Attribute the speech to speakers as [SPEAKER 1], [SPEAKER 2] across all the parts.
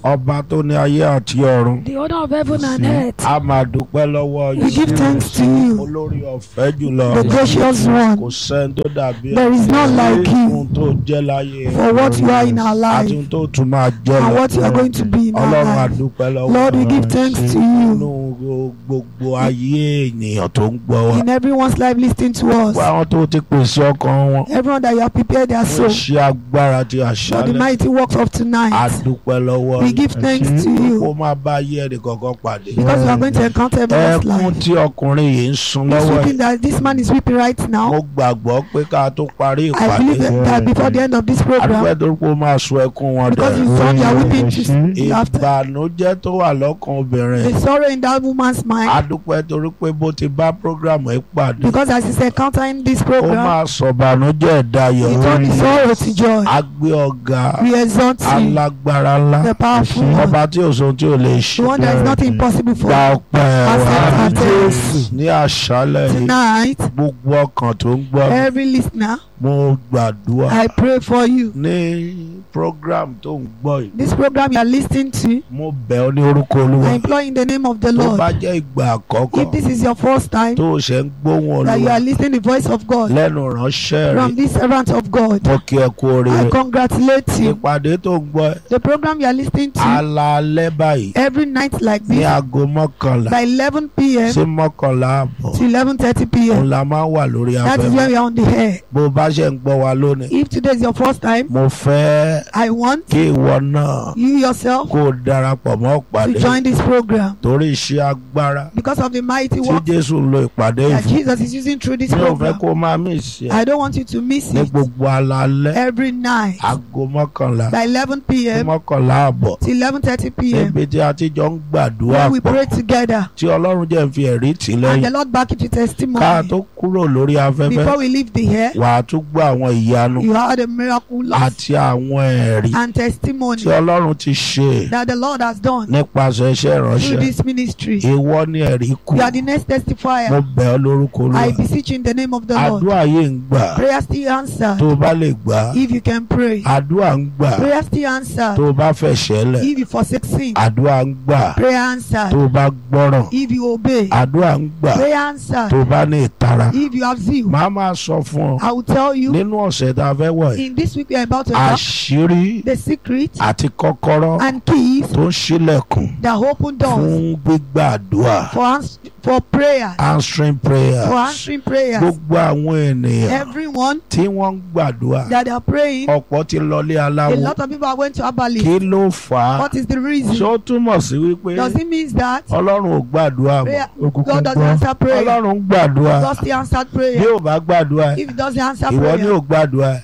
[SPEAKER 1] ọba tó ní ayé àti ọ̀run
[SPEAKER 2] the owner of heaven and earth.
[SPEAKER 1] a máa dúpẹ́ lọ́wọ́
[SPEAKER 3] We give thanks to you,
[SPEAKER 1] olórí ọ̀fẹ́ jùlọ
[SPEAKER 3] the gracious
[SPEAKER 1] kò
[SPEAKER 3] one.
[SPEAKER 1] sẹ́ni tó dàbí
[SPEAKER 3] There is none like you
[SPEAKER 1] ohun tó jẹ́ láyé
[SPEAKER 3] for what you are in our
[SPEAKER 1] àti
[SPEAKER 3] life
[SPEAKER 1] ohun tó tún máa jẹ́
[SPEAKER 3] and
[SPEAKER 1] lọ
[SPEAKER 3] what you are going to be in our
[SPEAKER 1] ọlọ́run
[SPEAKER 3] life.
[SPEAKER 1] àdúpẹ́ lọ́wọ́
[SPEAKER 3] Lord, we give thanks to
[SPEAKER 1] nínú
[SPEAKER 3] you
[SPEAKER 1] gbogbo ayé ènìyàn tó ń gbọ́ wa
[SPEAKER 3] in everyone's life listening to
[SPEAKER 1] gbogbo
[SPEAKER 3] us.
[SPEAKER 1] àwọn tó ti pèsè ọkàn wọn
[SPEAKER 3] Everyone that you have prepared their
[SPEAKER 1] fún
[SPEAKER 3] soul
[SPEAKER 1] iṣẹ́ agbára ti
[SPEAKER 3] for the
[SPEAKER 1] àṣálẹ́
[SPEAKER 3] mighty works of tonight.
[SPEAKER 1] àdúpẹ́ lọ́wọ́
[SPEAKER 3] We give thanks to you
[SPEAKER 1] kó má bá ayé ẹnì kankan pàdé
[SPEAKER 3] because you are going to encounter everyone's
[SPEAKER 1] ẹkún
[SPEAKER 3] life.
[SPEAKER 1] tí ọkùnrin yìí ń sun
[SPEAKER 3] This
[SPEAKER 1] lọ́wọ́
[SPEAKER 3] weeping
[SPEAKER 1] yìí
[SPEAKER 3] that this man is weeping right
[SPEAKER 1] mo
[SPEAKER 3] now,
[SPEAKER 1] gbàgbọ́ pé ká tó parí
[SPEAKER 3] I
[SPEAKER 1] ìpàdé
[SPEAKER 3] believe that, that before the end of this
[SPEAKER 1] àdúpẹ́
[SPEAKER 3] program,
[SPEAKER 1] tó kó máa sun ẹkún wọn
[SPEAKER 3] because
[SPEAKER 1] dẹ̀
[SPEAKER 3] you saw their weeping to laughter,
[SPEAKER 1] ìbànújẹ́ tó wà lọ́kàn obìnrin
[SPEAKER 3] the sorrow in that woman's mind,
[SPEAKER 1] àdúpẹ́ torí pé bó ti bá prógrámù ẹ̀ pàdé
[SPEAKER 3] because as he's encountering this
[SPEAKER 1] ó
[SPEAKER 3] program,
[SPEAKER 1] máa sọ̀bànújẹ́ dayọ̀
[SPEAKER 3] he turned the sorrow to joy.
[SPEAKER 1] agbé ọ̀gá
[SPEAKER 3] We exalt you,
[SPEAKER 1] alágbára ńlá
[SPEAKER 3] the powerful one,
[SPEAKER 1] ọba tí òṣòwò tí ò lè ṣe
[SPEAKER 3] the one that is nothing impossible for.
[SPEAKER 1] gba ọpẹ́
[SPEAKER 3] Accept
[SPEAKER 1] wa
[SPEAKER 3] our thanks.
[SPEAKER 1] ní àṣálẹ́ yìí
[SPEAKER 3] Tonight,
[SPEAKER 1] gbogbo ọkàn tó ń gbọ́ mi,
[SPEAKER 3] every listener,
[SPEAKER 1] mo gbàdúrà
[SPEAKER 3] I pray for you.
[SPEAKER 1] ní program tó ń gbọ́ yìí
[SPEAKER 3] This program you are listening to,
[SPEAKER 1] mo bẹ̀ ọ́ ní orúkọ olúwa
[SPEAKER 3] I implore in the name of the
[SPEAKER 1] tó
[SPEAKER 3] Lord.
[SPEAKER 1] bá jẹ́ ìgbà àkọ́kọ́
[SPEAKER 3] If this is your first time
[SPEAKER 1] tó o ṣe ń gbóhùn
[SPEAKER 3] that you
[SPEAKER 1] olúwa
[SPEAKER 3] are listening the voice of God
[SPEAKER 1] lẹ́nu ránṣẹ́
[SPEAKER 3] from
[SPEAKER 1] rẹ̀
[SPEAKER 3] this servant of God,
[SPEAKER 1] mo kí ẹ kú
[SPEAKER 3] I
[SPEAKER 1] oríire
[SPEAKER 3] congratulate you.
[SPEAKER 1] ìpàdé tó ń gbọ́ ẹ
[SPEAKER 3] The program you are listening to
[SPEAKER 1] alaalẹ́ báyìí
[SPEAKER 3] every night like
[SPEAKER 1] ní
[SPEAKER 3] this
[SPEAKER 1] aago mọ́kànlá
[SPEAKER 3] by 11 p.m.
[SPEAKER 1] sí mọ́kànlá àbọ̀
[SPEAKER 3] to 11:30
[SPEAKER 1] òun
[SPEAKER 3] p.m.
[SPEAKER 1] la máa ń wà lórí
[SPEAKER 3] That is
[SPEAKER 1] afẹ́fẹ́
[SPEAKER 3] when we are on the air.
[SPEAKER 1] bó o bá ṣe ń gbọ́ wa lónìí
[SPEAKER 3] If today is your first time,
[SPEAKER 1] mo fẹ́
[SPEAKER 3] I want
[SPEAKER 1] kí ìwọ náà
[SPEAKER 3] you yourself
[SPEAKER 1] kó o darapọ̀ mọ́
[SPEAKER 3] to
[SPEAKER 1] ìpàdé
[SPEAKER 3] join this program
[SPEAKER 1] torí iṣẹ́ agbára
[SPEAKER 3] because of the mighty
[SPEAKER 1] tí
[SPEAKER 3] work
[SPEAKER 1] Jésù ń lo ìpàdé
[SPEAKER 3] that
[SPEAKER 1] ìfún
[SPEAKER 3] Jesus is using through this
[SPEAKER 1] mi ò fẹ́
[SPEAKER 3] program.
[SPEAKER 1] kó o máa mí ìṣe
[SPEAKER 3] I don't want you to miss
[SPEAKER 1] ní
[SPEAKER 3] it
[SPEAKER 1] gbogbo alaalẹ́
[SPEAKER 3] every night
[SPEAKER 1] aago mọ́kànlá
[SPEAKER 3] by 11
[SPEAKER 1] sí
[SPEAKER 3] p.m.
[SPEAKER 1] mọ́kànlá àbọ̀
[SPEAKER 3] till 11:30 p.m.
[SPEAKER 1] níbi tí a ti jọ ń gbàdúrà
[SPEAKER 3] when we
[SPEAKER 1] pọ̀
[SPEAKER 3] pray together
[SPEAKER 1] tí Ọlọ́run jẹ́ ń fi ẹ̀rí tì
[SPEAKER 3] and
[SPEAKER 1] lẹ́yìn
[SPEAKER 3] the Lord back it with testimony.
[SPEAKER 1] ká tó kúrò lórí afẹ́fẹ́
[SPEAKER 3] Before we leave the air,
[SPEAKER 1] wà á tún gbọ́ àwọn ìyanu
[SPEAKER 3] you had a miracle
[SPEAKER 1] àti àwọn ẹ̀rí
[SPEAKER 3] and testimony
[SPEAKER 1] tí Ọlọ́run ti ṣe
[SPEAKER 3] that the Lord has done
[SPEAKER 1] nípasẹ̀ iṣẹ́
[SPEAKER 3] through
[SPEAKER 1] ìránṣẹ́
[SPEAKER 3] this ministry.
[SPEAKER 1] ìwọ ni ẹ̀rí kù
[SPEAKER 3] You are the next
[SPEAKER 1] mo
[SPEAKER 3] testifier.
[SPEAKER 1] bẹ̀ ọ́ lórúkọ
[SPEAKER 3] I
[SPEAKER 1] Olúwa
[SPEAKER 3] beseech you in the name of the Lord.
[SPEAKER 1] àdúrà yìí ń gbà
[SPEAKER 3] Prayer still answered
[SPEAKER 1] tó o bá lè gbà
[SPEAKER 3] if you can pray.
[SPEAKER 1] àdúrà ń gbà
[SPEAKER 3] Prayer still answered
[SPEAKER 1] tó o bá fẹ̀ṣẹ̀ lẹ̀
[SPEAKER 3] if you forsake sin.
[SPEAKER 1] àdúrà ń gbà
[SPEAKER 3] Prayer
[SPEAKER 1] tó
[SPEAKER 3] answered
[SPEAKER 1] o bá gbọ́ràn
[SPEAKER 3] if you obey.
[SPEAKER 1] àdúrà ń gbà
[SPEAKER 3] Prayer answered
[SPEAKER 1] tó o bá ní ìtara
[SPEAKER 3] if you have zeal.
[SPEAKER 1] màá máa sọ fún ọ
[SPEAKER 3] I will tell you
[SPEAKER 1] nínú ọ̀sẹ̀ tá a fẹ́ wọ̀ yìí
[SPEAKER 3] in this week we are about to talk
[SPEAKER 1] àṣírí
[SPEAKER 3] the secret
[SPEAKER 1] àti kọ́kọ́rọ́
[SPEAKER 3] and keys
[SPEAKER 1] tó ń ṣílẹ̀kùn
[SPEAKER 3] that open doors
[SPEAKER 1] fún gbígbà àdúrà
[SPEAKER 3] for ans- for prayer
[SPEAKER 1] answering prayer
[SPEAKER 3] for answering prayers.
[SPEAKER 1] gbogbo àwọn ènìyàn
[SPEAKER 3] Everyone
[SPEAKER 1] tí wọ́n ń gbàdúrà
[SPEAKER 3] that are praying,
[SPEAKER 1] ọ̀pọ̀ ti lọlé
[SPEAKER 3] a
[SPEAKER 1] aláwo
[SPEAKER 3] lot of people are going to Abali.
[SPEAKER 1] kí ló fà á
[SPEAKER 3] What is the reason?
[SPEAKER 1] ṣó túmọ̀ sí wípé
[SPEAKER 3] Does it mean that
[SPEAKER 1] ọlọ́run ò gbàdúrà mọ́
[SPEAKER 3] prayer, God doesn't answer prayer?
[SPEAKER 1] ọlọ́run ń gbàdúrà
[SPEAKER 3] God still answered
[SPEAKER 1] bí
[SPEAKER 3] prayer.
[SPEAKER 1] ò bá gbàdúrà
[SPEAKER 3] If he doesn't answer
[SPEAKER 1] ìwọ ni ò
[SPEAKER 3] prayer,
[SPEAKER 1] gbàdúrà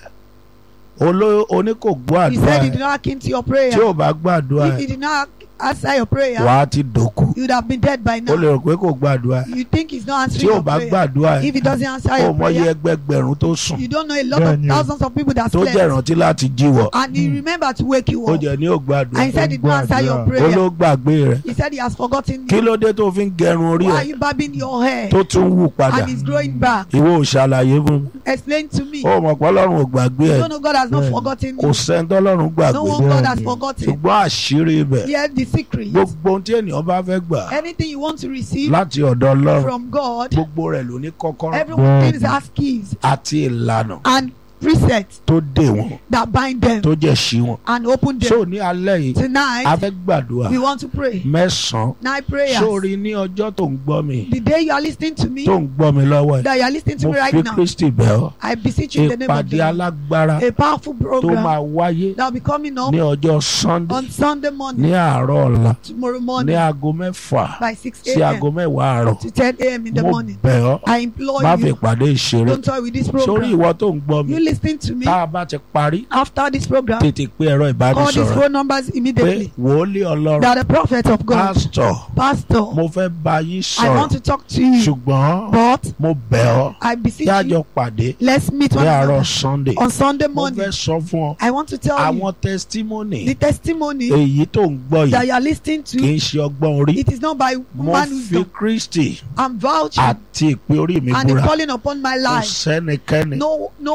[SPEAKER 1] Oló- oní kò gbọ́
[SPEAKER 3] he
[SPEAKER 1] àdúrà
[SPEAKER 3] said he did not hearken to your prayer.
[SPEAKER 1] tí ò bá gbàdúrà
[SPEAKER 3] If he did not answer your prayer,
[SPEAKER 1] wà á ti dòkú
[SPEAKER 3] you would have been dead by
[SPEAKER 1] ó lè
[SPEAKER 3] now.
[SPEAKER 1] rò pé kò gbàdúrà
[SPEAKER 3] You think he's not
[SPEAKER 1] tí
[SPEAKER 3] answering
[SPEAKER 1] ò
[SPEAKER 3] your
[SPEAKER 1] bá
[SPEAKER 3] prayer.
[SPEAKER 1] gbàdúrà
[SPEAKER 3] If he doesn't answer
[SPEAKER 1] ó
[SPEAKER 3] your
[SPEAKER 1] mọyì
[SPEAKER 3] prayer,
[SPEAKER 1] ẹgbẹgbẹ̀rún tó sùn
[SPEAKER 3] you don't know a lot of
[SPEAKER 2] Bẹ́ẹ̀ni.
[SPEAKER 3] thousands of people that
[SPEAKER 1] tó jẹ́
[SPEAKER 3] slept.
[SPEAKER 1] ìrántí láti jíwọ́
[SPEAKER 3] And he remembered to wake you
[SPEAKER 1] ó
[SPEAKER 3] up.
[SPEAKER 1] jẹ́ ní ò
[SPEAKER 3] And
[SPEAKER 1] gbàdúrà
[SPEAKER 3] he said he did not answer your
[SPEAKER 1] ó
[SPEAKER 3] prayer.
[SPEAKER 1] ló gbàgbé rẹ̀
[SPEAKER 3] He said he has forgotten
[SPEAKER 1] kí
[SPEAKER 3] you.
[SPEAKER 1] ló dé tó fi ń gẹrun orí
[SPEAKER 3] Why are
[SPEAKER 1] ẹ̀
[SPEAKER 3] you barbing your hair?
[SPEAKER 1] tó tún wù padà
[SPEAKER 3] And it's growing back.
[SPEAKER 1] ìwọ ò ṣàlàyé fún mi
[SPEAKER 3] Explain to me.
[SPEAKER 1] ó mọ̀ pé ọlọ́run ò gbàgbé
[SPEAKER 3] You
[SPEAKER 1] ẹ̀
[SPEAKER 3] don't know God has not
[SPEAKER 2] Bẹ́ẹ̀ni.
[SPEAKER 3] forgotten
[SPEAKER 1] kò
[SPEAKER 3] you.
[SPEAKER 1] sẹ́ńtọ́ ọlọ́run
[SPEAKER 3] No
[SPEAKER 1] gbàgbé
[SPEAKER 3] one God has
[SPEAKER 2] Bẹ́ẹ̀ni.
[SPEAKER 3] forgotten.
[SPEAKER 1] ṣùgbọ́n àṣírí ibẹ̀
[SPEAKER 3] Hear the secret.
[SPEAKER 1] gbogbo ohun tí ènìyàn bá fẹ́ gbà
[SPEAKER 3] Anything you want to receive
[SPEAKER 1] láti ọ̀dọ̀ ọlọ́run
[SPEAKER 3] from God,
[SPEAKER 1] gbogbo rẹ̀ ló ní kọ́kọ́rọ́
[SPEAKER 3] everyone
[SPEAKER 2] Bẹ́ẹ̀ni.
[SPEAKER 3] things has keys
[SPEAKER 1] àti ìlànà
[SPEAKER 3] and precepts
[SPEAKER 1] tó dè wọ́n
[SPEAKER 3] that bind them
[SPEAKER 1] tó jẹ́ sí wọn.
[SPEAKER 3] and open
[SPEAKER 1] so
[SPEAKER 3] them.
[SPEAKER 1] ní alẹ́ yìí a
[SPEAKER 3] Tonight,
[SPEAKER 1] fẹ́ gbàdúrà
[SPEAKER 3] we want to pray.
[SPEAKER 1] mẹ́sàn-án
[SPEAKER 3] Night prayers.
[SPEAKER 1] sórí ní ọjọ́ tó ń gbọ́ mi
[SPEAKER 3] The day you are listening to me,
[SPEAKER 1] tó ń gbọ́ mi lọ́wọ́ ẹ̀
[SPEAKER 3] that you are listening to
[SPEAKER 1] mo
[SPEAKER 3] me right
[SPEAKER 1] fi
[SPEAKER 3] now,
[SPEAKER 1] Kristi bẹ̀ ọ́
[SPEAKER 3] I beseech you in the name of
[SPEAKER 1] ìpàdé
[SPEAKER 3] the Lord.
[SPEAKER 1] alágbára
[SPEAKER 3] A powerful
[SPEAKER 1] tó
[SPEAKER 3] program
[SPEAKER 1] máa wáyé
[SPEAKER 3] that will be coming up
[SPEAKER 1] ní ọjọ́ Sunday
[SPEAKER 3] on Sunday
[SPEAKER 1] ní
[SPEAKER 3] morning,
[SPEAKER 1] àárọ̀ ọ̀la
[SPEAKER 3] tomorrow
[SPEAKER 1] ní
[SPEAKER 3] morning
[SPEAKER 1] aago mẹ́fà
[SPEAKER 3] by 6
[SPEAKER 1] sí aago
[SPEAKER 3] a.m.
[SPEAKER 1] mẹ́wàá àárọ̀
[SPEAKER 3] to 10 a.m. in the
[SPEAKER 1] mo
[SPEAKER 3] morning.
[SPEAKER 1] bẹ̀ ọ́
[SPEAKER 3] I implore
[SPEAKER 1] má fi
[SPEAKER 3] you,
[SPEAKER 1] ìpàdé ìṣeré
[SPEAKER 3] don't toy with this
[SPEAKER 1] sórí
[SPEAKER 3] program.
[SPEAKER 1] ìwọ tó ń gbọ́ mi
[SPEAKER 3] You listen to me
[SPEAKER 1] tá a bá ti parí
[SPEAKER 3] after this program.
[SPEAKER 1] tètè pé ẹ̀rọ
[SPEAKER 3] Call these
[SPEAKER 1] ìbánisọ̀rọ̀
[SPEAKER 3] phone numbers
[SPEAKER 1] pé
[SPEAKER 3] immediately.
[SPEAKER 1] wòólì ọlọ́run
[SPEAKER 3] That the prophet of God,
[SPEAKER 1] pásítọ̀
[SPEAKER 3] Pastor,
[SPEAKER 1] mo fẹ́ bá yín
[SPEAKER 3] I want
[SPEAKER 1] sọ̀rọ̀
[SPEAKER 3] to talk to you,
[SPEAKER 1] ṣùgbọ́n
[SPEAKER 3] but
[SPEAKER 1] mo bẹ̀ ọ́
[SPEAKER 3] I beseech
[SPEAKER 1] kí a
[SPEAKER 3] you,
[SPEAKER 1] jọ pàdé
[SPEAKER 3] let's meet
[SPEAKER 1] ní
[SPEAKER 3] one
[SPEAKER 1] àárọ̀
[SPEAKER 3] another
[SPEAKER 1] Sunday
[SPEAKER 3] on Sunday
[SPEAKER 1] mo fẹ́
[SPEAKER 3] morning.
[SPEAKER 1] sọ fún ọ
[SPEAKER 3] I want to tell you
[SPEAKER 1] àwọn testimony
[SPEAKER 3] the testimony
[SPEAKER 1] èyí tó ń gbọ́
[SPEAKER 3] that
[SPEAKER 1] yìí
[SPEAKER 3] you are listening
[SPEAKER 1] kì
[SPEAKER 3] to.
[SPEAKER 1] í ṣe ọgbọ́n orí
[SPEAKER 3] It is not by
[SPEAKER 1] mo
[SPEAKER 3] man
[SPEAKER 1] fi
[SPEAKER 3] wisdom.
[SPEAKER 1] Kristi
[SPEAKER 3] I'm vouching
[SPEAKER 1] àti ìpè orí mi
[SPEAKER 3] and the
[SPEAKER 1] búra
[SPEAKER 3] calling upon my
[SPEAKER 1] kò
[SPEAKER 3] life.
[SPEAKER 1] sẹ́nikẹ́ni
[SPEAKER 3] No, no one
[SPEAKER 1] tó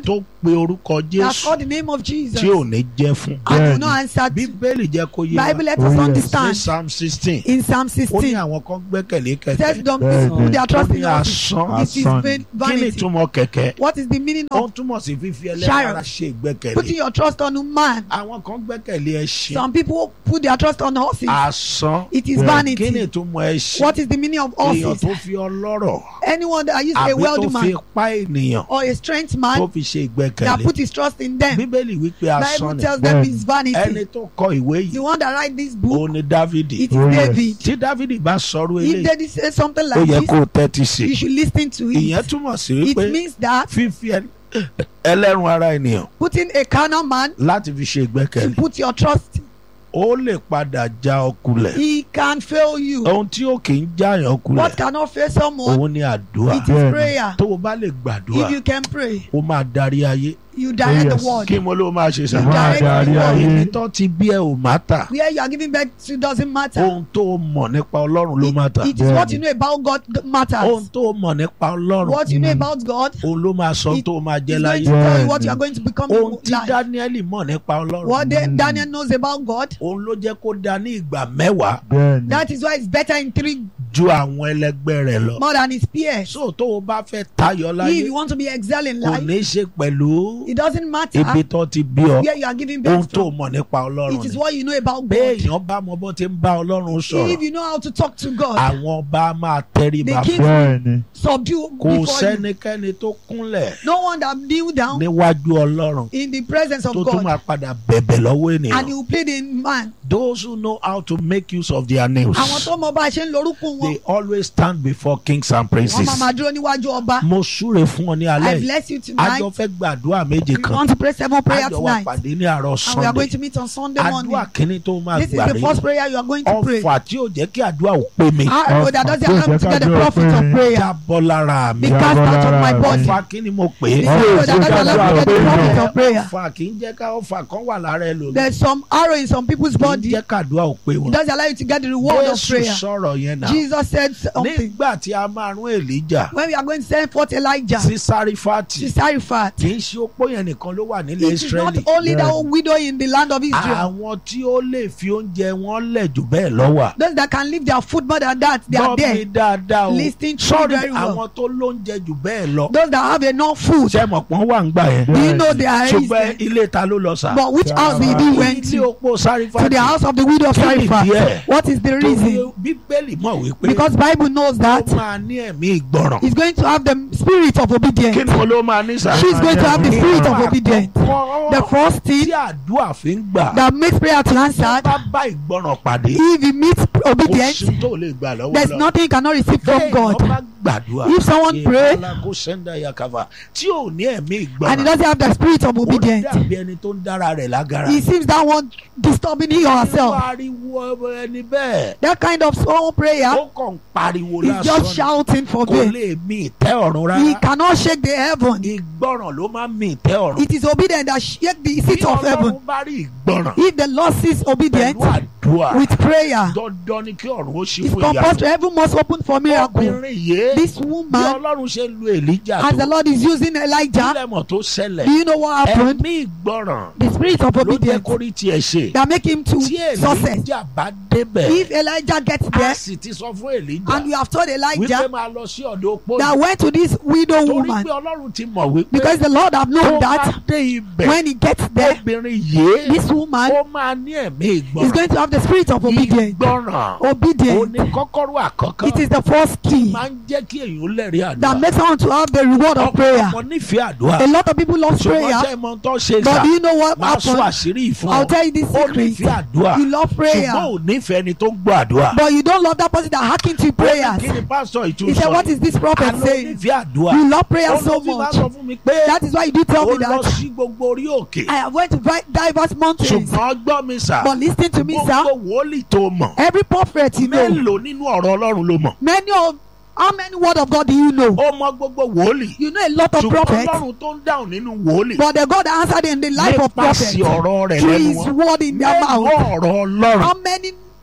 [SPEAKER 1] tó pe orúkọ
[SPEAKER 3] They have
[SPEAKER 1] jésù
[SPEAKER 3] called the name of Jesus.
[SPEAKER 1] tí ò ní jẹ́ fún.
[SPEAKER 3] And will
[SPEAKER 2] Bẹ́ẹ̀ni.
[SPEAKER 3] not answer. to-
[SPEAKER 1] bíbélì jẹ́ kó yé wa
[SPEAKER 3] Bible let
[SPEAKER 2] Oh,
[SPEAKER 3] us
[SPEAKER 2] yes.
[SPEAKER 1] ní
[SPEAKER 3] understand.
[SPEAKER 1] psalm sixteen
[SPEAKER 3] In Psalm
[SPEAKER 1] ó ní
[SPEAKER 3] 16,
[SPEAKER 1] àwọn kan gbẹ́kẹ̀lé
[SPEAKER 3] says
[SPEAKER 1] kẹ̀kẹ́
[SPEAKER 3] don't
[SPEAKER 2] Bẹ́ẹ̀ni.
[SPEAKER 3] put their
[SPEAKER 1] ó
[SPEAKER 3] trust
[SPEAKER 1] ní
[SPEAKER 3] in us.
[SPEAKER 1] asán
[SPEAKER 3] It is
[SPEAKER 2] Asán.
[SPEAKER 3] vain-
[SPEAKER 1] kí ni
[SPEAKER 3] vanity.
[SPEAKER 1] ìtumọ̀ kẹ̀kẹ́
[SPEAKER 3] What is the meaning
[SPEAKER 1] ó
[SPEAKER 3] of
[SPEAKER 1] ń túmọ̀ sí fífi ẹlẹ́rìí
[SPEAKER 3] Sharon.
[SPEAKER 1] ara ṣe
[SPEAKER 3] putting
[SPEAKER 1] ìgbẹ́kẹ̀lé
[SPEAKER 3] your trust on man?
[SPEAKER 1] àwọn kan gbẹ́kẹ̀lé ẹṣin
[SPEAKER 3] Some people put their trust on horses.
[SPEAKER 1] asán
[SPEAKER 3] It is
[SPEAKER 2] Yeah.
[SPEAKER 1] kí ni
[SPEAKER 3] vanity.
[SPEAKER 1] ìtumọ̀ ẹṣin
[SPEAKER 3] What is the meaning of
[SPEAKER 1] èèyàn
[SPEAKER 3] horses?
[SPEAKER 1] tó fi ọlọ́rọ̀
[SPEAKER 3] Anyone that is a
[SPEAKER 1] àbí tó
[SPEAKER 3] wealthy
[SPEAKER 1] fi
[SPEAKER 3] man
[SPEAKER 1] ipá ènìyàn
[SPEAKER 3] or a strength
[SPEAKER 1] tó
[SPEAKER 3] man
[SPEAKER 1] fi ṣe
[SPEAKER 3] that
[SPEAKER 1] ìgbẹ́kẹ̀lé
[SPEAKER 3] put his trust in them.
[SPEAKER 1] bíbélì wípé asán
[SPEAKER 3] Bible
[SPEAKER 1] ni
[SPEAKER 3] tells them
[SPEAKER 2] Bẹ́ẹ̀ni.
[SPEAKER 3] it's
[SPEAKER 1] ẹni
[SPEAKER 3] vanity.
[SPEAKER 1] tó kọ ìwé
[SPEAKER 3] The
[SPEAKER 1] yìí
[SPEAKER 3] one that write this book,
[SPEAKER 1] òun ni dávidi
[SPEAKER 3] it is
[SPEAKER 2] Oh, yes.
[SPEAKER 3] David.
[SPEAKER 1] tí dávidi bá sọ̀rọ̀
[SPEAKER 3] If
[SPEAKER 1] eléyìí
[SPEAKER 3] David says something
[SPEAKER 1] ó
[SPEAKER 3] like
[SPEAKER 1] yẹ
[SPEAKER 3] this,
[SPEAKER 1] kó o tẹ́tí sí
[SPEAKER 3] you should listen to
[SPEAKER 1] ìyẹn
[SPEAKER 3] it.
[SPEAKER 1] túmọ̀ sí
[SPEAKER 3] It
[SPEAKER 1] wípé
[SPEAKER 3] means that
[SPEAKER 1] fífi ẹ- ẹlẹ́run ara ènìyàn
[SPEAKER 3] putting a carnal man
[SPEAKER 1] láti fi ṣe
[SPEAKER 3] to
[SPEAKER 1] ìgbẹ́kẹ̀lé
[SPEAKER 3] put your trust,
[SPEAKER 1] ó lè padà já ọ kulẹ̀
[SPEAKER 3] he can fail you.
[SPEAKER 1] ohun tí ó kì í jáyàn kulẹ̀
[SPEAKER 3] What cannot fail someone?
[SPEAKER 1] òun ni àdúrà
[SPEAKER 3] It is
[SPEAKER 2] Bẹ́ẹ̀ni.
[SPEAKER 3] prayer.
[SPEAKER 1] tó o bá lè gbàdúrà
[SPEAKER 3] If you can pray,
[SPEAKER 1] ó máa darí ayé
[SPEAKER 3] you direct
[SPEAKER 2] yes.
[SPEAKER 3] the word.
[SPEAKER 1] kí mo ló máa ṣe sá.
[SPEAKER 3] You
[SPEAKER 2] Máa
[SPEAKER 3] direct
[SPEAKER 2] darí
[SPEAKER 3] the word.
[SPEAKER 2] ayé.
[SPEAKER 1] ibi tó ti bí ẹ ò má tà
[SPEAKER 3] Where you are giving birth to doesn't matter.
[SPEAKER 1] ohun tó o mọ̀ nípa ọlọ́run ló má tà
[SPEAKER 3] It, it is what
[SPEAKER 2] Bẹ́ẹ̀ni.
[SPEAKER 3] you know about God g-
[SPEAKER 1] ohun
[SPEAKER 3] matters.
[SPEAKER 1] tó o mọ̀ nípa ọlọ́run
[SPEAKER 3] What you know
[SPEAKER 2] Mm.
[SPEAKER 3] about God
[SPEAKER 1] òun ló máa sọ
[SPEAKER 3] It-
[SPEAKER 1] tó o máa jẹ́
[SPEAKER 3] is going
[SPEAKER 1] láyé
[SPEAKER 3] to tell you what
[SPEAKER 2] Bẹ́ẹ̀ni.
[SPEAKER 3] you are going to become
[SPEAKER 1] ohun
[SPEAKER 3] in
[SPEAKER 1] tí
[SPEAKER 3] life.
[SPEAKER 1] dáníẹ́lì mọ̀ nípa ọlọ́run
[SPEAKER 3] What Da-
[SPEAKER 2] Mm.
[SPEAKER 3] Daniel knows about God,
[SPEAKER 1] òun ló jẹ́ kó da ní ìgbà mẹ́wàá
[SPEAKER 2] bẹ́ẹ̀ni
[SPEAKER 3] that is why it's better in three
[SPEAKER 1] ju àwọn ẹlẹgbẹ́ rẹ̀ lọ.
[SPEAKER 3] more than his peers.
[SPEAKER 1] so tó o bá fẹ́ tayọ
[SPEAKER 3] If
[SPEAKER 1] láyé
[SPEAKER 3] you want to be excel in
[SPEAKER 1] kò
[SPEAKER 3] life,
[SPEAKER 1] ní í ṣe pẹ̀lú
[SPEAKER 3] it doesn't matter
[SPEAKER 1] ibi tó ti bí ọ
[SPEAKER 3] where you are giving
[SPEAKER 1] ohun
[SPEAKER 3] birth
[SPEAKER 1] tó o
[SPEAKER 3] from.
[SPEAKER 1] mọ̀ nípa ọlọ́run
[SPEAKER 3] It is
[SPEAKER 1] ni
[SPEAKER 3] what you know about God.
[SPEAKER 1] béèyàn bá mọ bó ti ń bá ọlọ́run
[SPEAKER 3] If
[SPEAKER 1] sọ̀rọ̀
[SPEAKER 3] you know how to talk to God,
[SPEAKER 1] àwọn ọba máa tẹríba
[SPEAKER 3] The king-
[SPEAKER 1] fún
[SPEAKER 2] bẹ́ẹ̀ni
[SPEAKER 3] subdue
[SPEAKER 1] kò
[SPEAKER 3] before you.
[SPEAKER 1] sẹ́nikẹ́ni tó kúnlẹ̀
[SPEAKER 3] No one that kneel down
[SPEAKER 1] níwájú ọlọ́run
[SPEAKER 3] in the presence of
[SPEAKER 1] tó tún
[SPEAKER 3] God
[SPEAKER 1] máa padà bẹ̀bẹ̀ lọ́wọ́
[SPEAKER 3] and
[SPEAKER 1] ènìyàn
[SPEAKER 3] he will plead in man.
[SPEAKER 1] those who know how to make use of their names
[SPEAKER 3] Àwọn tó mọ bá a ṣe ń lorúkún wọn,
[SPEAKER 1] they always stand before kings and
[SPEAKER 3] wọ́n
[SPEAKER 1] princes
[SPEAKER 3] máa máa dúró níwájú ọba.
[SPEAKER 1] mo súre fún ọ ní
[SPEAKER 3] I
[SPEAKER 1] alẹ́ yìí
[SPEAKER 3] bless you tonight.
[SPEAKER 1] àjọ fẹ́ gbàdúrà méje
[SPEAKER 3] We
[SPEAKER 1] kan
[SPEAKER 3] want to pray seven prayers
[SPEAKER 1] àjọ wa
[SPEAKER 3] tonight.
[SPEAKER 1] pàdé ní àárọ̀
[SPEAKER 3] And we are
[SPEAKER 1] sunday
[SPEAKER 3] going to meet on Sunday morning.
[SPEAKER 1] àdúrà kínní tó máa
[SPEAKER 3] This is
[SPEAKER 1] gbà
[SPEAKER 3] the
[SPEAKER 1] rí
[SPEAKER 3] first prayer you are going to pray.
[SPEAKER 1] ọfà tí ò jẹ́ kí àdúrà ò pé mi
[SPEAKER 3] Arrow that doesn't
[SPEAKER 2] Oh,
[SPEAKER 3] allow me to get the
[SPEAKER 2] Jẹ́ ká
[SPEAKER 3] profit
[SPEAKER 2] dúró
[SPEAKER 3] of
[SPEAKER 2] pé-
[SPEAKER 3] prayer.
[SPEAKER 1] jábọ́ lára mi
[SPEAKER 3] Be cast out of my
[SPEAKER 2] Jábọ́ lára
[SPEAKER 3] body.
[SPEAKER 2] mi.
[SPEAKER 1] ọfà kínní mo pè
[SPEAKER 3] The
[SPEAKER 1] é
[SPEAKER 3] arrow
[SPEAKER 2] Oh,
[SPEAKER 3] that doesn't
[SPEAKER 2] Jẹ́
[SPEAKER 3] allow me to
[SPEAKER 2] ká
[SPEAKER 3] get the
[SPEAKER 2] dúró
[SPEAKER 3] profit
[SPEAKER 2] pé-
[SPEAKER 3] of prayer.
[SPEAKER 1] ọfà kì í jẹ́ ká ọfà kan wà lára ẹ lòmí
[SPEAKER 3] There's some arrow in some people's
[SPEAKER 1] kì í
[SPEAKER 3] body.
[SPEAKER 1] jẹ́ kàdúrà ò pé
[SPEAKER 3] It
[SPEAKER 1] wọn
[SPEAKER 3] doesn't allow you to get the reward of
[SPEAKER 1] jésù
[SPEAKER 3] prayer.
[SPEAKER 1] sọ̀rọ̀ yẹn náà
[SPEAKER 3] Jesus said something.
[SPEAKER 1] nígbà tí a máa rún èlíjà
[SPEAKER 3] When we are going to send forth Elijah
[SPEAKER 1] sí sárífàtì
[SPEAKER 3] to Sarifat,
[SPEAKER 1] kì í ṣe opó yẹn nìkan ló wà nílẹ̀
[SPEAKER 3] it is not
[SPEAKER 1] israẹli
[SPEAKER 3] only that
[SPEAKER 2] Yeah.
[SPEAKER 3] widow in the land of Israel.
[SPEAKER 1] àwọn tí ó lè fi oúnjẹ wọn lẹ̀ jù bẹ́ẹ̀ lọ wà.
[SPEAKER 3] Those that can leave their food more than that, they are
[SPEAKER 1] gbọ́ mi
[SPEAKER 3] there.
[SPEAKER 1] dáadáa o
[SPEAKER 3] Listen to
[SPEAKER 1] sọ́ọ̀rì
[SPEAKER 3] me very well.
[SPEAKER 1] àwọn tó lóúnjẹ jù bẹ́ẹ̀ lọ.
[SPEAKER 3] Those that have enough food,
[SPEAKER 1] ṣé mọ̀ pọ́n wà ń gbà yẹn.
[SPEAKER 3] do you know they are
[SPEAKER 1] ṣùgbọ́n
[SPEAKER 3] easy?
[SPEAKER 1] ilé ta ló lọ sà.
[SPEAKER 3] But which house did he went
[SPEAKER 1] ilé
[SPEAKER 3] to?
[SPEAKER 1] opó sárífàtì.
[SPEAKER 3] To the house of the widow of
[SPEAKER 1] Kí ni
[SPEAKER 3] Sarifat.
[SPEAKER 1] díẹ̀?
[SPEAKER 3] What is the reason?
[SPEAKER 1] bíbélì mọ̀ wípé
[SPEAKER 3] Because Bible knows
[SPEAKER 1] ó
[SPEAKER 3] that
[SPEAKER 1] máa ní ẹ̀mí ìgbọràn.
[SPEAKER 3] he's going to have the spirit of
[SPEAKER 1] kí
[SPEAKER 3] obedience.
[SPEAKER 1] ni mo ló máa ní sà.
[SPEAKER 3] She's going to have the spirit of obedience.
[SPEAKER 1] Àkọ́kọ́
[SPEAKER 3] The first
[SPEAKER 1] tí
[SPEAKER 3] thing
[SPEAKER 1] àdúrà fi ń gbà.
[SPEAKER 3] that makes prayer to
[SPEAKER 1] tó
[SPEAKER 3] answer,
[SPEAKER 1] bá bá ìgbọràn pàdé.
[SPEAKER 3] if he meets
[SPEAKER 1] kò
[SPEAKER 3] obedience,
[SPEAKER 1] sí tó lè gbà lọ́wọ́
[SPEAKER 3] there's
[SPEAKER 1] lọ.
[SPEAKER 3] nothing you cannot receive from
[SPEAKER 1] Bẹ́ẹ̀
[SPEAKER 3] God.
[SPEAKER 1] ló bá gbàdúrà.
[SPEAKER 3] If someone pray
[SPEAKER 1] Ìbálá kó sẹ́ńdà yakava tí ò ní ẹ̀mí
[SPEAKER 3] and he
[SPEAKER 1] ìgbọràn.
[SPEAKER 3] doesn't have the spirit of
[SPEAKER 1] ó
[SPEAKER 3] obedience,
[SPEAKER 1] dàbí ẹni tó ń dára rẹ̀ lágara.
[SPEAKER 3] he seems that one disturbing him or
[SPEAKER 1] Irú
[SPEAKER 3] herself.
[SPEAKER 1] ariwo ẹni bẹ́ẹ̀.
[SPEAKER 3] That kind of small prayer
[SPEAKER 1] ó kàn ń pariwo
[SPEAKER 3] is
[SPEAKER 1] lásán
[SPEAKER 3] just
[SPEAKER 1] ni.
[SPEAKER 3] shouting for
[SPEAKER 1] kò
[SPEAKER 3] me.
[SPEAKER 1] lè mi ìtẹ́ ọ̀run
[SPEAKER 3] He
[SPEAKER 1] rárá.
[SPEAKER 3] cannot shake the heaven.
[SPEAKER 1] ìgbọràn ló máa ń mi ìtẹ́ ọ̀run.
[SPEAKER 3] It is obedience that shake the
[SPEAKER 1] bí
[SPEAKER 3] seat of heaven.
[SPEAKER 1] ọlọ́run bá rí ìgbọràn
[SPEAKER 3] If the Lord sees
[SPEAKER 1] pẹ̀lú
[SPEAKER 3] obedience
[SPEAKER 1] àdúrà
[SPEAKER 3] with prayer,
[SPEAKER 1] dandan ni kí ọ̀run ó ṣí
[SPEAKER 3] it's
[SPEAKER 1] fún ìyá
[SPEAKER 3] compulsory. Heaven must open for miracle.
[SPEAKER 1] obìnrin yìí
[SPEAKER 3] This
[SPEAKER 1] bí
[SPEAKER 3] woman,
[SPEAKER 1] ọlọ́run ṣe lu èlíjà
[SPEAKER 3] as the
[SPEAKER 1] tó
[SPEAKER 3] Lord is using Elijah,
[SPEAKER 1] kílẹ̀ mọ̀ tó ṣẹlẹ̀
[SPEAKER 3] do you know what happened?
[SPEAKER 1] ẹ̀mí ìgbọràn
[SPEAKER 3] The spirit of
[SPEAKER 1] ló jẹ́
[SPEAKER 3] obedience
[SPEAKER 1] kó rí tiẹ̀ ṣe
[SPEAKER 3] that make him to
[SPEAKER 1] tí
[SPEAKER 3] success.
[SPEAKER 1] èlíjà bá débẹ̀
[SPEAKER 3] If Elijah gets
[SPEAKER 1] a
[SPEAKER 3] there
[SPEAKER 1] sì ti sọ fún èlíjà
[SPEAKER 3] and you have told
[SPEAKER 1] wípé
[SPEAKER 3] Elijah
[SPEAKER 1] máa lọ sí ọ̀dọ̀ opó
[SPEAKER 3] that
[SPEAKER 1] yìí
[SPEAKER 3] went to this widow
[SPEAKER 1] torí
[SPEAKER 3] woman
[SPEAKER 1] pé ọlọ́run ti mọ̀ wípé
[SPEAKER 3] because the Lord have
[SPEAKER 1] tó
[SPEAKER 3] known
[SPEAKER 1] bá
[SPEAKER 3] that
[SPEAKER 1] dé ibẹ̀
[SPEAKER 3] when he gets there,
[SPEAKER 1] obìnrin yìí
[SPEAKER 3] this woman
[SPEAKER 1] ó máa ní ẹ̀mí
[SPEAKER 3] is
[SPEAKER 1] ìgbọràn
[SPEAKER 3] going to have the spirit of obedience.
[SPEAKER 1] ìgbọràn ó
[SPEAKER 3] Obedience.
[SPEAKER 1] ní kọ́kọ́rọ́ àkọ́kọ́
[SPEAKER 3] It is the first key
[SPEAKER 1] máa ń jẹ́ kí èyàn lẹ́rìí àdúrà
[SPEAKER 3] that makes someone to have the reward of prayer.
[SPEAKER 1] ọ̀pọ̀lọpọ̀ nífẹ̀ẹ́ àdúrà
[SPEAKER 3] A lot of people love
[SPEAKER 1] ṣùgbọ́n
[SPEAKER 3] prayer,
[SPEAKER 1] sẹ́ mọ tó ṣe
[SPEAKER 3] but
[SPEAKER 1] sà
[SPEAKER 3] do you know what
[SPEAKER 1] máa sọ
[SPEAKER 3] happened?
[SPEAKER 1] àṣírí ìfún
[SPEAKER 3] I'll
[SPEAKER 1] ọ
[SPEAKER 3] tell you this
[SPEAKER 1] ó
[SPEAKER 3] secret.
[SPEAKER 1] nífẹ̀ẹ́ àdúrà
[SPEAKER 3] You love prayer,
[SPEAKER 1] ṣùgbọ́n ò nífẹ̀ẹ́ ẹni tó ń gbọ́ àdúrà.
[SPEAKER 3] but you don't love that person that hacking to
[SPEAKER 1] Ó ní
[SPEAKER 3] prayers.
[SPEAKER 1] kí ni pásítọ̀
[SPEAKER 3] He
[SPEAKER 1] ìtúsọ
[SPEAKER 3] said, What is this prophet
[SPEAKER 1] àlọ́
[SPEAKER 3] saying?
[SPEAKER 1] nífẹ̀ẹ́ àdúrà
[SPEAKER 3] You love prayer
[SPEAKER 1] ó
[SPEAKER 3] so
[SPEAKER 1] ló fi máa
[SPEAKER 3] much.
[SPEAKER 1] sọ fún mi pé
[SPEAKER 3] That is why you do tell
[SPEAKER 1] ó
[SPEAKER 3] me
[SPEAKER 1] lọ
[SPEAKER 3] that
[SPEAKER 1] sí gbogbo orí òkè
[SPEAKER 3] I have went to vi- diverse mountains.
[SPEAKER 1] ṣùgbọ́n gbọ́ mi sà
[SPEAKER 3] But listen to me, sir.
[SPEAKER 1] gbogbo wòlíì tó mọ̀
[SPEAKER 3] Every prophet you know,
[SPEAKER 1] mélòó nínú ọ̀rọ̀ ọlọ́run ló mọ̀
[SPEAKER 3] many of how many word of God do you know?
[SPEAKER 1] ó mọ gbogbo wòlíì
[SPEAKER 3] You know a lot of
[SPEAKER 1] ṣùgbọ́n
[SPEAKER 3] prophets,
[SPEAKER 1] ọlọ́run tó ń dáhùn nínú wòlíì
[SPEAKER 3] but the God answered in the life of prophets
[SPEAKER 1] nípasẹ̀ ọ̀rọ̀ rẹ̀
[SPEAKER 3] through
[SPEAKER 1] lẹ́nu
[SPEAKER 3] His
[SPEAKER 1] wọn
[SPEAKER 3] word in their
[SPEAKER 1] mélòó
[SPEAKER 3] mouth.
[SPEAKER 1] ọ̀rọ̀ ọlọ́run
[SPEAKER 3] How many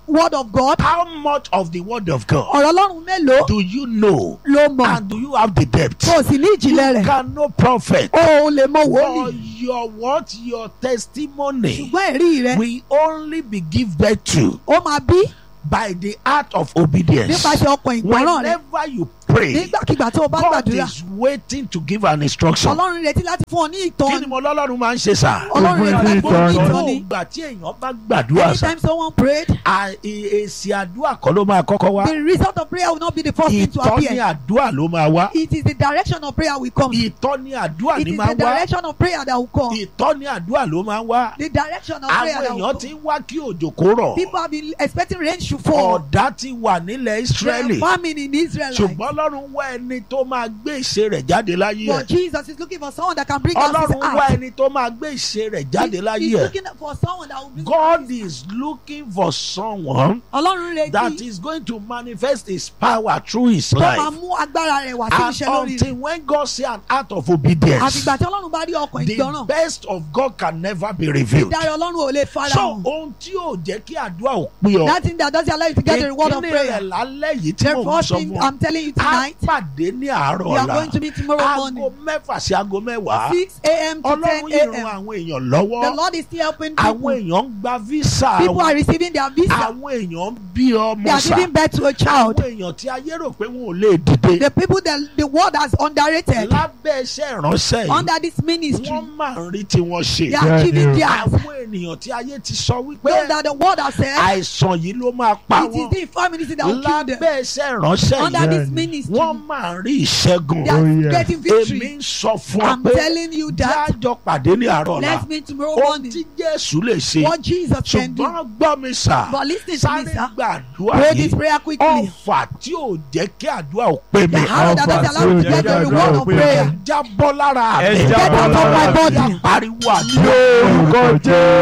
[SPEAKER 3] word of God
[SPEAKER 1] How much of the word of God
[SPEAKER 3] ọ̀rọ̀ ọlọ́run mélòó
[SPEAKER 1] do you know?
[SPEAKER 3] ló mọ̀
[SPEAKER 1] And do you have the depth?
[SPEAKER 3] tó o sì ní ìjìnlẹ̀
[SPEAKER 1] You
[SPEAKER 3] rẹ̀
[SPEAKER 1] can know prophet.
[SPEAKER 3] o ò lè mọ
[SPEAKER 1] But
[SPEAKER 3] wòlíì
[SPEAKER 1] your what? Your testimony
[SPEAKER 3] ṣùgbọ́n ẹ̀rí rẹ̀
[SPEAKER 1] will only be give birth to
[SPEAKER 3] ó máa bí
[SPEAKER 1] by the act of obedience.
[SPEAKER 3] nípasẹ̀ ọkàn ìgbọràn rẹ̀
[SPEAKER 1] Whenever you pray,
[SPEAKER 3] nígbàkigbà tó o bá
[SPEAKER 1] God
[SPEAKER 3] gbàdúrà
[SPEAKER 1] is waiting to give an instruction.
[SPEAKER 3] ọlọ́run retí láti fún ọ ní
[SPEAKER 1] Kí ni
[SPEAKER 3] ìtọ́ni
[SPEAKER 1] mo lọ́lọ́run máa ń ṣe sà?
[SPEAKER 3] ọlọ́run retí láti fún ọ ní
[SPEAKER 1] Gbogbo
[SPEAKER 3] ìtọ́ni
[SPEAKER 1] ìgbà tí èèyàn bá gbàdúrà sà,
[SPEAKER 3] anytime someone prayed
[SPEAKER 1] à- è- èsì àdúrà kọ́ ló máa kọ́kọ́ wá.
[SPEAKER 3] the result of prayer will not be the first thing to
[SPEAKER 1] Ìtọ́ni
[SPEAKER 3] appear
[SPEAKER 1] àdúrà ló máa wá.
[SPEAKER 3] it is the direction of prayer will come
[SPEAKER 1] Ìtọ́ni àdúrà
[SPEAKER 3] it
[SPEAKER 1] ni
[SPEAKER 3] is
[SPEAKER 1] máa
[SPEAKER 3] the
[SPEAKER 1] wá.
[SPEAKER 3] direction of prayer that will come
[SPEAKER 1] Ìtọ́ni àdúrà ló máa wá.
[SPEAKER 3] the direction of prayer
[SPEAKER 1] Àwọn
[SPEAKER 3] that will
[SPEAKER 1] èèyàn ti
[SPEAKER 3] come
[SPEAKER 1] ń wá kí òjò kó rọ̀.
[SPEAKER 3] people have been expecting rain to fall
[SPEAKER 1] Ọ̀dá ti wà nílẹ̀
[SPEAKER 3] there
[SPEAKER 1] Ísírẹ́lì.
[SPEAKER 3] famine in Israel
[SPEAKER 1] Ṣùgbọ́n Ọlọ́run wá ẹni tó máa gbé ìṣe rẹ̀ jáde láyé
[SPEAKER 3] but
[SPEAKER 1] ẹ̀.
[SPEAKER 3] Jesus is looking for someone that can bring out his
[SPEAKER 1] Ọlọ́run wá
[SPEAKER 3] heart
[SPEAKER 1] ẹni tó máa gbé ìṣe rẹ̀ jáde
[SPEAKER 3] He-
[SPEAKER 1] láyé
[SPEAKER 3] he's
[SPEAKER 1] ẹ̀.
[SPEAKER 3] looking for someone that will bring
[SPEAKER 1] God is looking for someone
[SPEAKER 3] ọlọ́run
[SPEAKER 1] that
[SPEAKER 3] retí
[SPEAKER 1] is going to manifest his power through his
[SPEAKER 3] tó máa
[SPEAKER 1] life.
[SPEAKER 3] mú agbára rẹ̀ wá sí
[SPEAKER 1] And
[SPEAKER 3] iṣẹ́ lórí rẹ̀
[SPEAKER 1] until when God see an act of obedience,
[SPEAKER 3] àfìgbà tí ọlọ́run bá rí ọkàn
[SPEAKER 1] the
[SPEAKER 3] ìgbọràn
[SPEAKER 1] best of God can never be revealed.
[SPEAKER 3] ìdarí ọlọ́run ò lè fara
[SPEAKER 1] So
[SPEAKER 3] hàn
[SPEAKER 1] ohun tí yóò jẹ́ kí àdúrà ò pé ọ.
[SPEAKER 3] that thing that doesn't allow you to get the reward of
[SPEAKER 1] ìkíni
[SPEAKER 3] prayer
[SPEAKER 1] rẹ̀ lálẹ́ yìí tí
[SPEAKER 3] the
[SPEAKER 1] mò ń
[SPEAKER 3] first
[SPEAKER 1] sọ
[SPEAKER 3] thing
[SPEAKER 1] fún ọ.
[SPEAKER 3] I'm telling you
[SPEAKER 1] A
[SPEAKER 3] tonight
[SPEAKER 1] pàdé ní àárọ̀
[SPEAKER 3] we are
[SPEAKER 1] ọ̀la.
[SPEAKER 3] going to meet tomorrow
[SPEAKER 1] Aago
[SPEAKER 3] morning
[SPEAKER 1] mẹ́fà sí aago mẹ́wàá.
[SPEAKER 3] six a.m. to ten
[SPEAKER 1] Ọlọ́run yìí ran
[SPEAKER 3] a.m.
[SPEAKER 1] àwọn èèyàn
[SPEAKER 3] the
[SPEAKER 1] lọ́wọ́.
[SPEAKER 3] Lord is still helping
[SPEAKER 1] Àwọn
[SPEAKER 3] people
[SPEAKER 1] èèyàn ń gba visa
[SPEAKER 3] people are
[SPEAKER 1] wọn.
[SPEAKER 3] receiving their visa
[SPEAKER 1] Àwọn èèyàn ń bí
[SPEAKER 3] they
[SPEAKER 1] ọmọ
[SPEAKER 3] are
[SPEAKER 1] sà.
[SPEAKER 3] giving birth to a child
[SPEAKER 1] Àwọn èèyàn tí ayé rò pé wọn ò lè dìde.
[SPEAKER 3] the people that the world has underrated
[SPEAKER 1] Lábẹ́ iṣẹ́ ìránṣẹ́ yìí,
[SPEAKER 3] under this ministry
[SPEAKER 1] wọ́n máa ń rí tiwọn ṣe.
[SPEAKER 3] they are giving theirs
[SPEAKER 1] Àwọn ènìyàn tí ayé ti sọ
[SPEAKER 3] those
[SPEAKER 1] wípé
[SPEAKER 3] that the world has said
[SPEAKER 1] àìsàn yìí ló máa pa
[SPEAKER 3] it is
[SPEAKER 1] wọ́n.
[SPEAKER 3] the infirmity that will kill them
[SPEAKER 1] Lábẹ́ iṣẹ́ ìránṣẹ́
[SPEAKER 3] under
[SPEAKER 1] yìí,
[SPEAKER 3] this ministry
[SPEAKER 1] wọ́n máa ń rí ìṣẹ́gun.
[SPEAKER 3] they are
[SPEAKER 2] Oh, yeah.
[SPEAKER 3] getting
[SPEAKER 1] Èmi
[SPEAKER 3] victory
[SPEAKER 1] ń sọ fún ọ
[SPEAKER 3] I'm
[SPEAKER 1] pé
[SPEAKER 3] telling you that
[SPEAKER 1] jájọ pàdé ní àárọ̀ ọ̀la.
[SPEAKER 3] let's meet tomorrow
[SPEAKER 1] Ohun
[SPEAKER 3] morning
[SPEAKER 1] tí Jésù lè ṣe.
[SPEAKER 3] what Jesus can do
[SPEAKER 1] Ṣùgbọ́n gbọ́ mi sà.
[SPEAKER 3] but listen to me
[SPEAKER 1] Sáré
[SPEAKER 3] sir
[SPEAKER 1] gbàdúrà
[SPEAKER 3] pray this
[SPEAKER 1] yìí.
[SPEAKER 3] prayer quickly
[SPEAKER 1] Ọ̀fà tí ò jẹ́ kí àdúrà ò pé mi.
[SPEAKER 3] the hand that doesn't allow you to get the
[SPEAKER 2] Ọ̀fà tí ò jẹ́
[SPEAKER 3] reward
[SPEAKER 2] kí
[SPEAKER 3] of
[SPEAKER 2] àdúrà
[SPEAKER 3] prayer
[SPEAKER 2] ó
[SPEAKER 1] Jábọ́ lára
[SPEAKER 2] Ẹ
[SPEAKER 1] mi.
[SPEAKER 2] jábọ́
[SPEAKER 3] Get out of my body.
[SPEAKER 1] Pariwo àdúrà.
[SPEAKER 2] Lórúkọ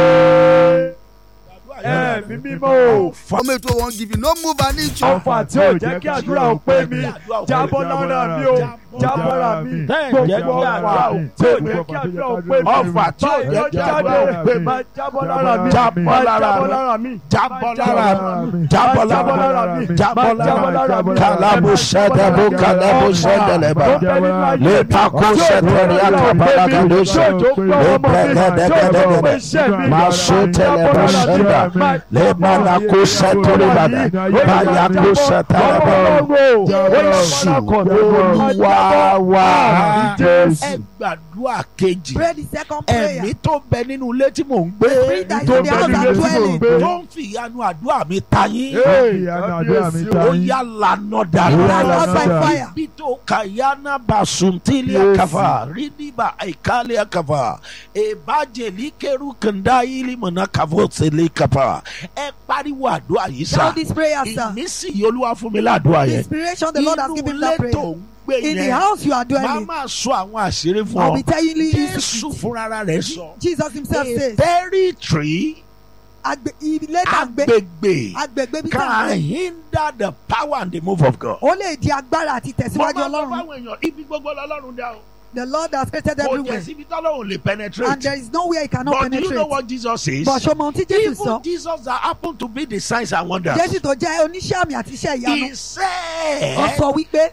[SPEAKER 2] Jésù. Ẹ̀mí mímọ́.
[SPEAKER 4] Ọmọ ètò wọn give you no move an inch.
[SPEAKER 2] Ọ̀fà tí ò jẹ́ kí àdúrà ó pé mi. Jábọ́ lára mi o. Jábọ́ lára mi.
[SPEAKER 1] Bẹ́ẹ̀ jẹ́ kí
[SPEAKER 2] Gbogbo
[SPEAKER 1] àdúrà
[SPEAKER 2] ọ̀fà
[SPEAKER 1] ò
[SPEAKER 2] tí ò jẹ́ kí àdúrà ó pé mi.
[SPEAKER 1] Ọ̀fà tí ò jẹ́ kí àdúrà ó pé mi.
[SPEAKER 2] Máa jábọ́ lára mi.
[SPEAKER 1] Jábọ́
[SPEAKER 2] Máa
[SPEAKER 1] lára
[SPEAKER 2] jábọ́
[SPEAKER 1] mi.
[SPEAKER 2] lára mi.
[SPEAKER 1] Jábọ́ lára mi.
[SPEAKER 2] Jábọ́
[SPEAKER 1] Jábọ́ lára
[SPEAKER 2] lára
[SPEAKER 1] mi.
[SPEAKER 2] mi.
[SPEAKER 1] Jábọ́
[SPEAKER 2] Máa jábọ́
[SPEAKER 1] lára
[SPEAKER 2] lára
[SPEAKER 1] mi.
[SPEAKER 2] mi.
[SPEAKER 1] Kàlábù sẹ́dẹ̀bù kàlábù sẹ́dẹ̀lẹ̀bà. Lè pakó sẹ́tẹ̀rì àkàbàlà kàdóṣe. Lè bẹ̀gẹ̀dẹ̀gẹ̀dẹ̀gẹ̀dẹ̀. Máa sọ tẹ̀lẹ̀ bá sẹ́dà. Lè bàlá kó sẹ́tẹ̀rì bàdà. Báyà kó sẹ́tẹ̀lẹ̀ bà. Jésù Olúwa wa. Ẹ gbàdúrà kejì.
[SPEAKER 3] pray the second prayer
[SPEAKER 1] Ẹ̀mí tó bẹ nínú ilé tí mò ń gbé.
[SPEAKER 3] spirit that is
[SPEAKER 2] tó
[SPEAKER 3] in the
[SPEAKER 2] bẹ
[SPEAKER 3] house
[SPEAKER 2] nílé
[SPEAKER 3] and
[SPEAKER 2] tí mò ń
[SPEAKER 3] dwelling
[SPEAKER 2] gbé.
[SPEAKER 1] Tó ń fi ìyanu àdúrà mi ta yín.
[SPEAKER 2] Ó
[SPEAKER 1] Ó yá lànà
[SPEAKER 3] Ó
[SPEAKER 1] dànù.
[SPEAKER 3] yá lànà by fire.
[SPEAKER 1] Ibi tó kàyánà bá suntili
[SPEAKER 2] Yes.
[SPEAKER 1] akafa rídìbà àìkálẹ̀ akafa ìbàjẹ́lì kẹrù kàndá ìlì mọ̀nà kàfọ́ sílẹ̀ kafa. Ẹ pariwo àdúrà yìí
[SPEAKER 3] now
[SPEAKER 1] sá.
[SPEAKER 3] this prayer sir
[SPEAKER 1] Ìmísí yìí olúwa fún mi ládùúrà
[SPEAKER 3] the
[SPEAKER 1] yẹn.
[SPEAKER 3] inspiration the Lord has
[SPEAKER 1] Inú
[SPEAKER 3] given
[SPEAKER 1] ilé
[SPEAKER 3] that
[SPEAKER 1] tó
[SPEAKER 3] prayer
[SPEAKER 1] ń gbé
[SPEAKER 3] in the
[SPEAKER 1] yẹn.
[SPEAKER 3] house you are
[SPEAKER 1] Màá
[SPEAKER 3] dwelling
[SPEAKER 1] máa sọ àwọn àṣírí fún
[SPEAKER 3] I'll
[SPEAKER 1] ọ.
[SPEAKER 3] be telling you
[SPEAKER 1] Jésù
[SPEAKER 3] this
[SPEAKER 1] fúnra rẹ̀ sọ.
[SPEAKER 3] Jesus himself
[SPEAKER 1] A
[SPEAKER 3] says
[SPEAKER 1] territory
[SPEAKER 3] agbe ilé tàgbé
[SPEAKER 1] agbègbè
[SPEAKER 3] agbègbè bí
[SPEAKER 1] can
[SPEAKER 3] tàgbé
[SPEAKER 1] hinder the power and the move of God.
[SPEAKER 3] ó lè di agbára àti
[SPEAKER 1] Mo
[SPEAKER 3] tẹ̀síwájú
[SPEAKER 1] máa ń sọ
[SPEAKER 3] ọlọ́run
[SPEAKER 1] fáwọn èèyàn ibi gbogbo lọ́lọ́run dá o.
[SPEAKER 3] the Lord has created
[SPEAKER 1] Kò jẹ́
[SPEAKER 3] everywhere
[SPEAKER 1] síbi tọ́lọ́run lè
[SPEAKER 3] and
[SPEAKER 1] penetrate.
[SPEAKER 3] there is nowhere he cannot
[SPEAKER 1] But do you know
[SPEAKER 3] penetrate
[SPEAKER 1] what Jesus says?
[SPEAKER 3] but ṣọmọ ohun tí Jésù
[SPEAKER 1] Even
[SPEAKER 3] sọ
[SPEAKER 1] Jesus that happen to be the signs and wonders.
[SPEAKER 3] Jésù tó jẹ́ oníṣẹ́ àmì àti iṣẹ́ ìyanu
[SPEAKER 1] He
[SPEAKER 3] ó
[SPEAKER 1] said
[SPEAKER 3] sọ wípé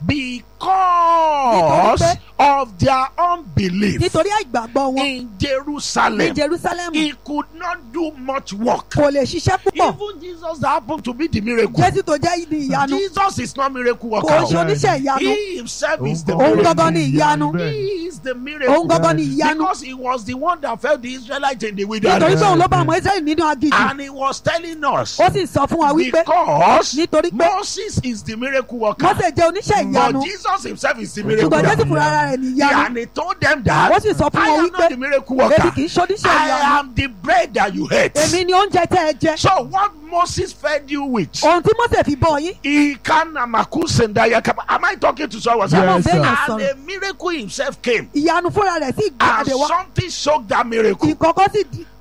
[SPEAKER 1] because
[SPEAKER 3] Nítorí
[SPEAKER 1] of their unbelief
[SPEAKER 3] nítorí àìgbàgbọ́ wọn
[SPEAKER 1] in
[SPEAKER 3] ní
[SPEAKER 1] Jerusalem
[SPEAKER 3] Jerusalem
[SPEAKER 1] he could not do much work.
[SPEAKER 3] kò lè ṣiṣẹ́ púpọ̀
[SPEAKER 1] Even Jesus that happen to be the miracle.
[SPEAKER 3] Jésù tó jẹ́ ní ìyanu
[SPEAKER 1] Jesus is not miracle
[SPEAKER 3] kò
[SPEAKER 1] worker.
[SPEAKER 3] ṣe oníṣẹ́ ìyanu
[SPEAKER 1] He himself is the
[SPEAKER 3] Òun
[SPEAKER 1] miracle.
[SPEAKER 3] gangan ni ìyanu
[SPEAKER 1] He is the miracle.
[SPEAKER 3] òun gangan ni ìyanu
[SPEAKER 1] Because he was the one that fed the Israelites in the
[SPEAKER 3] nítorí
[SPEAKER 1] wilderness.
[SPEAKER 3] pé òun ló bá àwọn Israẹli nínú aginjù
[SPEAKER 1] And he was telling us
[SPEAKER 3] ó sì sọ fún wa wípé
[SPEAKER 1] because
[SPEAKER 3] nítorí pé
[SPEAKER 1] Moses is the miracle worker.
[SPEAKER 3] Mósè jẹ́ oníṣẹ́ ìyanu
[SPEAKER 1] But Jesus himself is the miracle
[SPEAKER 3] ṣùgbọ́n Jésù
[SPEAKER 1] worker.
[SPEAKER 3] fúnra ara rẹ̀ ní ìyanu
[SPEAKER 1] And he told them that
[SPEAKER 3] ó sì sọ fún
[SPEAKER 1] I
[SPEAKER 3] wọn
[SPEAKER 1] am
[SPEAKER 3] wípé
[SPEAKER 1] not the miracle
[SPEAKER 3] èmi
[SPEAKER 1] worker.
[SPEAKER 3] kì í ṣoníṣẹ́
[SPEAKER 1] I
[SPEAKER 3] ìyanu
[SPEAKER 1] am the bread that you ate.
[SPEAKER 3] èmi ni oúnjẹ tẹ́ ẹ jẹ
[SPEAKER 1] So what Moses fed you with?
[SPEAKER 3] ohun tí Mósè fi bọ́ yín
[SPEAKER 1] He can amakusendaya kapa. Am I talking to someone?
[SPEAKER 3] Yes,
[SPEAKER 2] Yes,
[SPEAKER 3] sir.
[SPEAKER 2] sir.
[SPEAKER 1] And
[SPEAKER 3] sọ̀rọ̀
[SPEAKER 1] a miracle himself came.
[SPEAKER 3] ìyanu fúnra rẹ̀ sì
[SPEAKER 1] And
[SPEAKER 3] gbàdé wá
[SPEAKER 1] something shocked that miracle.
[SPEAKER 3] ìkọ̀kọ̀ sì di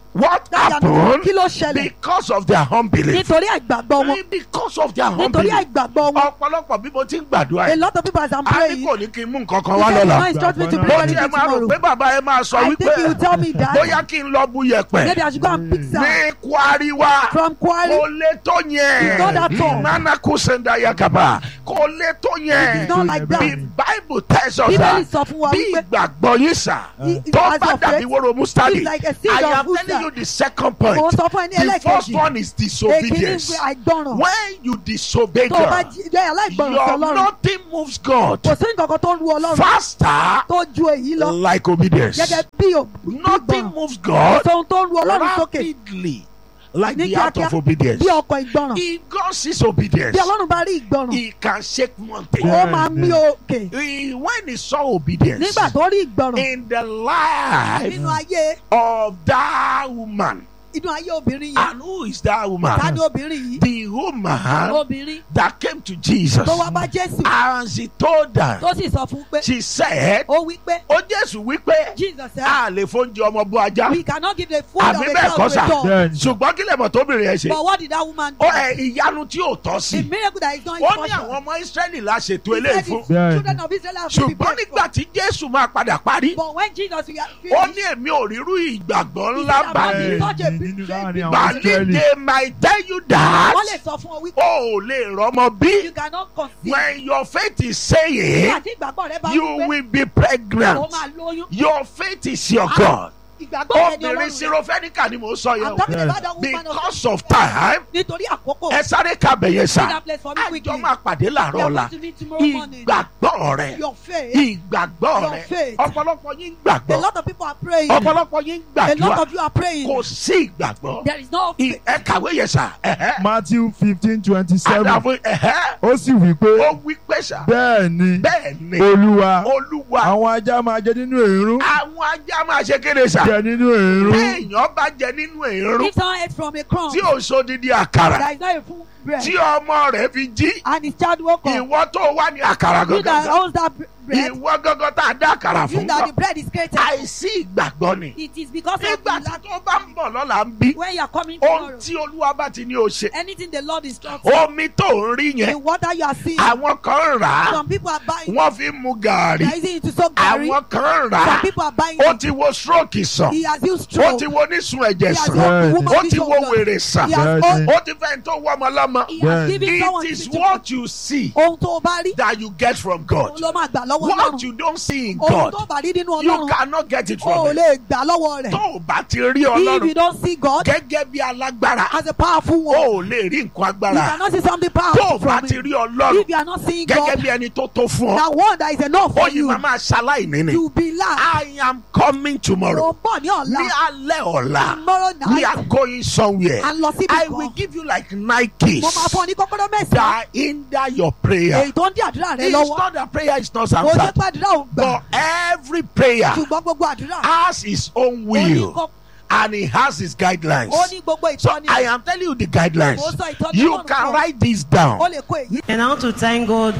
[SPEAKER 1] what
[SPEAKER 3] Dáyà
[SPEAKER 1] happened
[SPEAKER 3] kí ló ṣẹlẹ̀
[SPEAKER 1] because of their unbelief
[SPEAKER 3] nítorí àìgbàgbọ́ wọn
[SPEAKER 1] because of their
[SPEAKER 3] nítorí
[SPEAKER 1] unbelief
[SPEAKER 3] àìgbàgbọ́ wọn
[SPEAKER 1] ọ̀pọ̀lọpọ̀ bí mo ti ń gbàdúrà
[SPEAKER 3] a
[SPEAKER 1] yìí
[SPEAKER 3] lot of people as I'm
[SPEAKER 1] a ní
[SPEAKER 3] praying
[SPEAKER 1] kò ní kí n mú nǹkan kan
[SPEAKER 3] he
[SPEAKER 1] wá
[SPEAKER 3] said
[SPEAKER 1] lọ́la
[SPEAKER 3] no instruct me to
[SPEAKER 2] Mo
[SPEAKER 3] pray
[SPEAKER 1] mo
[SPEAKER 3] anything
[SPEAKER 1] tiẹ̀ máa rò
[SPEAKER 3] tomorrow
[SPEAKER 1] pé bàbá ẹ máa sọ
[SPEAKER 3] I
[SPEAKER 1] wípé
[SPEAKER 3] think he will tell me that
[SPEAKER 1] bóyá kí n lọ bu yẹ̀pẹ̀
[SPEAKER 3] maybe I should go and pick some
[SPEAKER 1] ní kwari wa
[SPEAKER 3] from Kwari
[SPEAKER 1] kò lè tó yẹn
[SPEAKER 3] It's not that all.
[SPEAKER 1] nana kò senda yakaba kò lè tó yẹn
[SPEAKER 3] It's not like that.
[SPEAKER 1] the bible tells us
[SPEAKER 3] bíbélì
[SPEAKER 1] that
[SPEAKER 3] sọ fún wa
[SPEAKER 1] bí
[SPEAKER 3] wípé
[SPEAKER 1] ìgbàgbọ́ yín sà
[SPEAKER 3] He- he
[SPEAKER 1] tó
[SPEAKER 3] has
[SPEAKER 1] bá
[SPEAKER 3] your
[SPEAKER 1] dàbí
[SPEAKER 3] faith.
[SPEAKER 1] wóró mustadi
[SPEAKER 3] It's like a seed
[SPEAKER 1] I
[SPEAKER 3] of
[SPEAKER 1] am
[SPEAKER 3] mustard.
[SPEAKER 1] telling you the second point
[SPEAKER 3] mo sọ fún ẹ ní
[SPEAKER 1] the first
[SPEAKER 3] ẹlẹ́kẹ̀jì
[SPEAKER 1] one is
[SPEAKER 3] èkìní
[SPEAKER 1] disobedience
[SPEAKER 3] pé àìgbọràn
[SPEAKER 1] when you disobey
[SPEAKER 3] tó o bá
[SPEAKER 1] God
[SPEAKER 3] jí- jẹ́ aláìgbọràn sí
[SPEAKER 1] your
[SPEAKER 3] ọlọ́run
[SPEAKER 1] nothing moves God
[SPEAKER 3] kò sí nǹkan kan tó ń ru ọlọ́run
[SPEAKER 1] faster
[SPEAKER 3] tó ju èyí lọ
[SPEAKER 1] like obedience
[SPEAKER 3] gẹ́gẹ́ bí o
[SPEAKER 1] nothing
[SPEAKER 3] ìgbọràn
[SPEAKER 1] moves
[SPEAKER 3] kò
[SPEAKER 1] God
[SPEAKER 3] sóhun tó ń ru ọlọ́run sókè
[SPEAKER 1] rapidly like
[SPEAKER 3] ní
[SPEAKER 1] the act
[SPEAKER 3] kíákíá
[SPEAKER 1] of obedience
[SPEAKER 3] bí ọkọ̀ ìgbọràn
[SPEAKER 1] if God sees obedience
[SPEAKER 3] bí ọlọ́run bá rí ìgbọràn
[SPEAKER 1] he can shake mountain
[SPEAKER 3] ó máa mí òkè
[SPEAKER 1] He- when he saw obedience
[SPEAKER 3] nígbà tó rí ìgbọràn
[SPEAKER 1] in the life
[SPEAKER 3] nínú ayé
[SPEAKER 1] of that woman
[SPEAKER 3] inú ayé obìnrin yẹn
[SPEAKER 1] and who is that woman
[SPEAKER 3] ta ni obìnrin yìí
[SPEAKER 1] the woman
[SPEAKER 3] obìnrin
[SPEAKER 1] that came to Jesus
[SPEAKER 3] tó wá bá Jésù
[SPEAKER 1] and she told her
[SPEAKER 3] tó sì sọ fún pé
[SPEAKER 1] she said
[SPEAKER 3] ó wí pé
[SPEAKER 1] ó Jésù wípé
[SPEAKER 3] Jesus said
[SPEAKER 1] a lè fóúnjẹ ọmọ bú ajá
[SPEAKER 3] we cannot give the food of
[SPEAKER 1] Àbí
[SPEAKER 3] a
[SPEAKER 1] bẹ́ẹ̀
[SPEAKER 3] child
[SPEAKER 1] kọ́
[SPEAKER 3] to
[SPEAKER 1] sà?
[SPEAKER 3] a dog
[SPEAKER 2] bẹ́ẹ̀ni
[SPEAKER 1] ṣùgbọ́n kí lè mọ̀ tóbìnrin yẹn ṣe
[SPEAKER 3] but what did that woman do
[SPEAKER 1] ó ẹ ìyanu tí ò tọ́
[SPEAKER 3] a
[SPEAKER 1] sí
[SPEAKER 3] miracle that is not
[SPEAKER 1] ó ní
[SPEAKER 3] impossible
[SPEAKER 1] àwọn ọmọ Ísírẹ́lì la ṣètò
[SPEAKER 3] He
[SPEAKER 1] eléyìí
[SPEAKER 3] said
[SPEAKER 1] fún
[SPEAKER 3] the
[SPEAKER 2] Bẹ́ẹ̀ni.
[SPEAKER 3] children of Israel have been
[SPEAKER 1] ṣùgbọ́n
[SPEAKER 3] prepared
[SPEAKER 1] nígbà
[SPEAKER 3] for
[SPEAKER 1] tí Jésù máa padà parí
[SPEAKER 3] but when Jesus we are
[SPEAKER 1] ó
[SPEAKER 3] finished
[SPEAKER 1] ní èmi ò rírú ìgbàgbọ́
[SPEAKER 3] He
[SPEAKER 1] ńlá
[SPEAKER 3] said,
[SPEAKER 1] báyìí
[SPEAKER 3] "Bàbá
[SPEAKER 2] bẹ́ẹ̀ni nínú láàrin àwọn
[SPEAKER 1] bàálí
[SPEAKER 2] Ísírẹ́lì
[SPEAKER 1] they might tell you that
[SPEAKER 3] wọ́n lè sọ fún ọ wípé
[SPEAKER 1] o ò lè rọ́mọ bí
[SPEAKER 3] you cannot conceive
[SPEAKER 1] when your faith is saying
[SPEAKER 3] nígbà tí ìgbàgbọ́ rẹ bá
[SPEAKER 1] you
[SPEAKER 3] wípé
[SPEAKER 1] will be
[SPEAKER 3] ó
[SPEAKER 1] pregnant
[SPEAKER 3] máa lóyún
[SPEAKER 1] your faith is your
[SPEAKER 3] Ah.
[SPEAKER 1] God
[SPEAKER 3] ìgbàgbọ́ rẹ ni
[SPEAKER 1] obìnrin
[SPEAKER 3] ọlọ́run rẹ
[SPEAKER 1] sirofẹ́nìkà ni mò ń sọ yẹn
[SPEAKER 3] I'm
[SPEAKER 1] o
[SPEAKER 3] talking
[SPEAKER 2] Yes.
[SPEAKER 3] about that woman of
[SPEAKER 1] because of time
[SPEAKER 3] nítorí àkókò
[SPEAKER 1] ẹ sáré kábẹ̀ yẹn
[SPEAKER 3] see
[SPEAKER 1] sá
[SPEAKER 3] that place for me
[SPEAKER 1] àjọ
[SPEAKER 3] quickly
[SPEAKER 1] máa pàdé
[SPEAKER 3] we
[SPEAKER 1] làárọ̀
[SPEAKER 3] are
[SPEAKER 1] ọ̀la
[SPEAKER 3] going to meet tomorrow morning
[SPEAKER 1] ìgbàgbọ́ rẹ
[SPEAKER 3] your faith
[SPEAKER 1] ìgbàgbọ́
[SPEAKER 3] Your
[SPEAKER 1] rẹ
[SPEAKER 3] faith.
[SPEAKER 1] ọ̀pọ̀lọpọ̀ yín
[SPEAKER 3] a
[SPEAKER 1] gbàgbọ́
[SPEAKER 3] lot of people are praying
[SPEAKER 1] ọ̀pọ̀lọpọ̀ yín
[SPEAKER 3] a lot
[SPEAKER 1] gbàdúrà
[SPEAKER 3] of you are praying
[SPEAKER 1] kò sí ìgbàgbọ́
[SPEAKER 3] there is no
[SPEAKER 1] Ì-
[SPEAKER 3] faith
[SPEAKER 1] ẹ kàwé yẹn sá ẹ̀hẹ́.
[SPEAKER 2] Matthew fifteen twenty seven
[SPEAKER 1] àdàbò ẹ̀hẹ́.
[SPEAKER 2] ó sì wí pé
[SPEAKER 1] ó wí pé sá
[SPEAKER 2] bẹ́ẹ̀ ni
[SPEAKER 1] bẹ́ẹ̀ ni
[SPEAKER 2] olúwa
[SPEAKER 1] olúwa
[SPEAKER 2] àwọn ajá máa jẹ nínú èrún
[SPEAKER 1] àwọn ajá máa ṣe kéde sá
[SPEAKER 2] jẹ nínú èrún
[SPEAKER 1] téèyàn bá jẹ nínú èrún
[SPEAKER 3] if someone ate from a crumb
[SPEAKER 1] tí ò sódìdí àkàrà
[SPEAKER 3] there is not a full bread
[SPEAKER 1] tí ọmọ rẹ̀ fi jí
[SPEAKER 3] and his child woke up
[SPEAKER 1] ìwọ tó wà ní àkàrà
[SPEAKER 3] you that
[SPEAKER 1] gangan
[SPEAKER 3] owns that bre- bread
[SPEAKER 1] ìwọ gangan tá a dá àkàrà
[SPEAKER 3] you
[SPEAKER 1] fún
[SPEAKER 3] that the
[SPEAKER 1] gan
[SPEAKER 3] bread is created
[SPEAKER 1] àìsí ìgbàgbọ́ ni
[SPEAKER 3] it is because of
[SPEAKER 1] nígbà
[SPEAKER 3] the
[SPEAKER 1] tí
[SPEAKER 3] lack
[SPEAKER 1] tó bá ń bọ̀ lọ́la ń bí
[SPEAKER 3] when you are coming
[SPEAKER 1] ohun
[SPEAKER 3] tomorrow
[SPEAKER 1] tí olúwa bá ti ní o ṣe
[SPEAKER 3] anything the Lord instructs
[SPEAKER 1] omi tó ń rí
[SPEAKER 3] the
[SPEAKER 1] yẹn
[SPEAKER 3] water you are seeing
[SPEAKER 1] àwọn kan ń rà á
[SPEAKER 3] some people are buying
[SPEAKER 1] wọ́n fi ń mu gàárì
[SPEAKER 3] they are using it to soak garri
[SPEAKER 1] àwọn kan ń rà
[SPEAKER 3] some
[SPEAKER 1] á
[SPEAKER 3] people are buying
[SPEAKER 1] ó
[SPEAKER 3] it
[SPEAKER 1] ti wo stroke sàn
[SPEAKER 3] he has used
[SPEAKER 1] ó
[SPEAKER 3] stroke
[SPEAKER 1] ti wo onísun ẹ̀jẹ̀
[SPEAKER 3] he has
[SPEAKER 1] sàn
[SPEAKER 2] Bẹ́ẹ̀ni.
[SPEAKER 3] used the woman
[SPEAKER 1] ó ti wo
[SPEAKER 3] vision blood.
[SPEAKER 1] wèrè sàn
[SPEAKER 3] he has
[SPEAKER 2] Bẹ́ẹ̀ni.
[SPEAKER 3] owned
[SPEAKER 1] ó ti fẹ́ tó wọ́ ọmọ lọ́mọ
[SPEAKER 3] he has
[SPEAKER 2] Bẹ́ẹ̀ni.
[SPEAKER 3] given someone
[SPEAKER 1] it is
[SPEAKER 3] to
[SPEAKER 1] what you see
[SPEAKER 3] ohun tó o bá rí
[SPEAKER 1] that you get from God
[SPEAKER 3] òun ló máa gbà lọ́wọ́
[SPEAKER 1] what
[SPEAKER 3] Ọlọ́run
[SPEAKER 1] you don't see in
[SPEAKER 3] ohun tó
[SPEAKER 1] God
[SPEAKER 3] bá rí nínú
[SPEAKER 1] you
[SPEAKER 3] Ọlọ́run
[SPEAKER 1] cannot get it
[SPEAKER 3] o ò
[SPEAKER 1] from him
[SPEAKER 3] lè gbà lọ́wọ́ rẹ̀
[SPEAKER 1] tó o bá ti rí
[SPEAKER 3] if you
[SPEAKER 1] Ọlọ́run
[SPEAKER 3] don't see God
[SPEAKER 1] gẹ́gẹ́ bí alágbára
[SPEAKER 3] as a powerful
[SPEAKER 1] o
[SPEAKER 3] one
[SPEAKER 1] ò lè rí nǹkan
[SPEAKER 3] you
[SPEAKER 1] agbára
[SPEAKER 3] cannot see something
[SPEAKER 1] tó o
[SPEAKER 3] powerful
[SPEAKER 1] bá
[SPEAKER 3] from
[SPEAKER 1] ti
[SPEAKER 3] him
[SPEAKER 1] rí Ọlọ́run
[SPEAKER 3] if you are not seeing
[SPEAKER 1] gẹ́gẹ́
[SPEAKER 3] God
[SPEAKER 1] bí ẹni tó tó fún ọ
[SPEAKER 3] that one that is enough
[SPEAKER 1] ó
[SPEAKER 3] for
[SPEAKER 1] yìí
[SPEAKER 3] you
[SPEAKER 1] máa máa ṣaláìní ni
[SPEAKER 3] you be lack
[SPEAKER 1] I am coming
[SPEAKER 3] o
[SPEAKER 1] tomorrow
[SPEAKER 3] bọ̀ ní
[SPEAKER 1] ní
[SPEAKER 3] ọ̀la
[SPEAKER 1] alẹ́ ọ̀la
[SPEAKER 3] tomorrow
[SPEAKER 1] we
[SPEAKER 3] night
[SPEAKER 1] are going somewhere
[SPEAKER 3] and lọ síbi
[SPEAKER 1] I
[SPEAKER 3] kan
[SPEAKER 1] will give you like nine keys
[SPEAKER 3] mo máa fún ọ ní kọ́kọ́rọ́ mẹ́sàn-án
[SPEAKER 1] that hinder your prayer
[SPEAKER 3] èyí tó ń dí àdúrà rẹ
[SPEAKER 1] it's
[SPEAKER 3] lọ́wọ́
[SPEAKER 1] not that prayer is not
[SPEAKER 3] kò ṣe
[SPEAKER 1] answered
[SPEAKER 3] pé àdúrà ò gbà
[SPEAKER 1] but every prayer
[SPEAKER 3] ṣùgbọ́n gbogbo àdúrà
[SPEAKER 1] has his own
[SPEAKER 3] ó ní
[SPEAKER 1] will
[SPEAKER 3] kọ́-
[SPEAKER 1] and he has his guidelines.
[SPEAKER 3] ó ní gbogbo
[SPEAKER 1] So
[SPEAKER 3] ìtọ́ni
[SPEAKER 1] I am telling you the guidelines.
[SPEAKER 3] mo sọ ìtọ́ni
[SPEAKER 1] You
[SPEAKER 3] Ọlọ́run
[SPEAKER 1] can
[SPEAKER 3] fún ọ.
[SPEAKER 1] write this
[SPEAKER 3] ó
[SPEAKER 1] down.
[SPEAKER 3] lè kó èyí
[SPEAKER 5] And I want to thank God.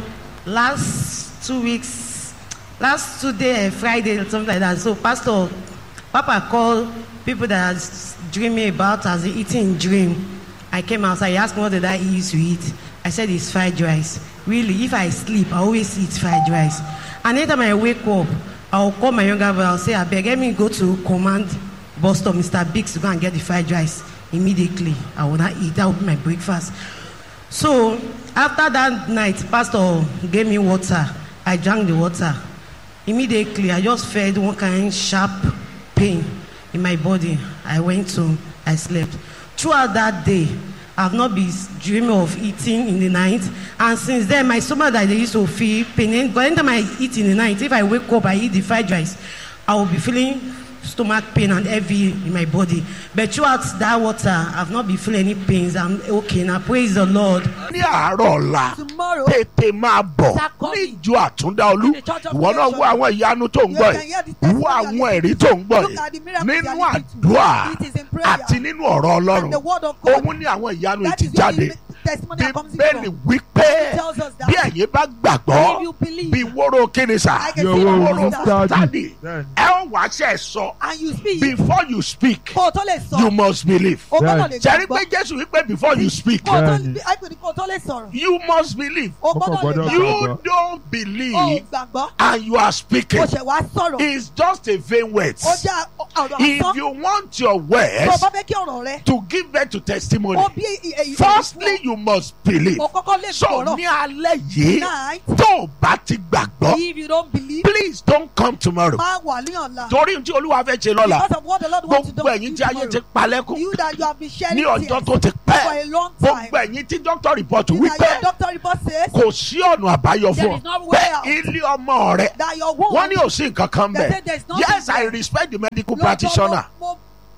[SPEAKER 5] Last two weeks, last two day, uh, Friday, or something like that. So, Pastor, Papa called people that I was dreaming about as they eating in dream. I came outside. He asked me what did I used to eat. I said it's fried rice. Really, if I sleep, I always eat fried rice. And anytime I wake up, I'll call my younger brother. I'll say, I beg, let me go to command bus stop, Mr. Biggs, to go and get the fried rice. Immediately, I will not eat. That will be my breakfast. So after that night, pastor gave me water. I drank the water. Immediately, I just felt one kind sharp pain in my body. I went home. I slept. Throughout that day, I've not been dreaming of eating in the night. And since then, my stomach that I used to feel pain. But anytime I eat in the night, if I wake up, I eat the fried rice, I will be feeling stomach pain and heavy in my body. But throughout that water, I've not been feeling any pains. I'm okay now. Praise the Lord.
[SPEAKER 1] Ní àárọ̀ ọ̀la
[SPEAKER 3] tomorrow
[SPEAKER 1] tètè máa bọ̀
[SPEAKER 3] Sakoni.
[SPEAKER 1] níjọ àtúndá olú
[SPEAKER 3] In the church of
[SPEAKER 1] ìwọ náà wo àwọn ìyanu tó ń gbọ́
[SPEAKER 3] You can hear the
[SPEAKER 1] yìí wo
[SPEAKER 3] testimony
[SPEAKER 1] àwọn ẹ̀rí tó ń gbọ́
[SPEAKER 3] Look at the
[SPEAKER 1] yìí
[SPEAKER 3] miracle
[SPEAKER 1] nínú
[SPEAKER 3] they are leading to.
[SPEAKER 1] àdúrà
[SPEAKER 3] It is in prayer.
[SPEAKER 1] àti nínú ọ̀rọ̀
[SPEAKER 3] and the
[SPEAKER 1] Ọlọ́run
[SPEAKER 3] word of God
[SPEAKER 1] òun ní àwọn ìyanu
[SPEAKER 3] that
[SPEAKER 1] ti
[SPEAKER 3] is where
[SPEAKER 1] jáde
[SPEAKER 3] the testimony that comes in
[SPEAKER 1] bíbélì
[SPEAKER 3] from.
[SPEAKER 1] wípé
[SPEAKER 3] It tells us that
[SPEAKER 1] bí ẹ̀yin bá
[SPEAKER 3] if
[SPEAKER 1] gbàgbọ́
[SPEAKER 3] you believe
[SPEAKER 1] bí wóró kíni sà
[SPEAKER 3] I can
[SPEAKER 2] Your
[SPEAKER 3] see
[SPEAKER 2] word
[SPEAKER 1] wóró
[SPEAKER 2] is
[SPEAKER 3] that
[SPEAKER 2] that-
[SPEAKER 1] tàdí
[SPEAKER 2] Bẹ́ẹ̀ni.
[SPEAKER 1] ẹ ó wá ṣe sọ
[SPEAKER 3] and you speak
[SPEAKER 1] before you speak
[SPEAKER 3] kó o tó lè
[SPEAKER 1] you
[SPEAKER 3] sọ
[SPEAKER 1] must believe
[SPEAKER 3] o gbọ́dọ̀ lè
[SPEAKER 1] ṣẹ́rí
[SPEAKER 3] gbàgbọ́
[SPEAKER 1] pé jésù wípé before you speak
[SPEAKER 3] kó o tó
[SPEAKER 2] Bẹ́ẹ̀ni.
[SPEAKER 3] àìpé kó o tó lè sọ̀rọ̀
[SPEAKER 1] you must believe
[SPEAKER 3] o
[SPEAKER 2] Ọkọ̀
[SPEAKER 3] gbọ́dọ̀ lè
[SPEAKER 2] gbọ́dọ̀
[SPEAKER 3] gbàgbọ́
[SPEAKER 1] you
[SPEAKER 2] gbàgbọ́.
[SPEAKER 1] don't
[SPEAKER 3] o
[SPEAKER 1] believe
[SPEAKER 3] gbàgbọ́
[SPEAKER 1] and you are
[SPEAKER 3] o
[SPEAKER 1] speaking
[SPEAKER 3] ṣẹ̀ wá sọ̀rọ̀
[SPEAKER 1] it's just a vain words
[SPEAKER 3] o jẹ́ ọ̀rọ̀
[SPEAKER 1] if
[SPEAKER 3] àsán
[SPEAKER 1] you want your
[SPEAKER 3] tó o
[SPEAKER 1] words
[SPEAKER 3] bá fẹ́ kí ọ̀rọ̀ rẹ
[SPEAKER 1] to give birth to testimony
[SPEAKER 3] o bí èyí
[SPEAKER 1] firstly you must believe
[SPEAKER 3] o kọ́kọ́ lè
[SPEAKER 1] so
[SPEAKER 3] sọ̀rọ̀
[SPEAKER 1] ní alẹ́ yìí
[SPEAKER 3] night
[SPEAKER 1] tó o bá ti gbàgbọ́
[SPEAKER 3] if you don't believe
[SPEAKER 1] please don't come tomorrow
[SPEAKER 3] máa wà ní ọ̀la
[SPEAKER 1] torí tí olúwa fẹ́ ṣe lọ́la
[SPEAKER 3] because of what the Lord wants to do
[SPEAKER 1] gbogbo ẹ̀yin tí ayé ti palẹ́kùn
[SPEAKER 3] you that you have been sharing
[SPEAKER 1] ní ọjọ́
[SPEAKER 3] tears
[SPEAKER 1] tó ti
[SPEAKER 3] for
[SPEAKER 1] pẹ́
[SPEAKER 3] a long time
[SPEAKER 1] gbogbo ẹ̀yin tí doctor report
[SPEAKER 3] you
[SPEAKER 1] wípé
[SPEAKER 3] that your doctor report says
[SPEAKER 1] kò sí ọ̀nà àbáyọ
[SPEAKER 3] There
[SPEAKER 1] fún
[SPEAKER 3] is no
[SPEAKER 1] ọ
[SPEAKER 3] way
[SPEAKER 1] pé
[SPEAKER 3] out.
[SPEAKER 1] ilé ọmọ rẹ
[SPEAKER 3] that your womb
[SPEAKER 1] wọ́n ní ò sí nǹkan kan
[SPEAKER 3] They
[SPEAKER 1] bẹ̀
[SPEAKER 3] say there's nothing
[SPEAKER 1] yes I
[SPEAKER 3] there.
[SPEAKER 1] respect the medical
[SPEAKER 3] Lọ́jọ́
[SPEAKER 1] practitioner
[SPEAKER 3] mo-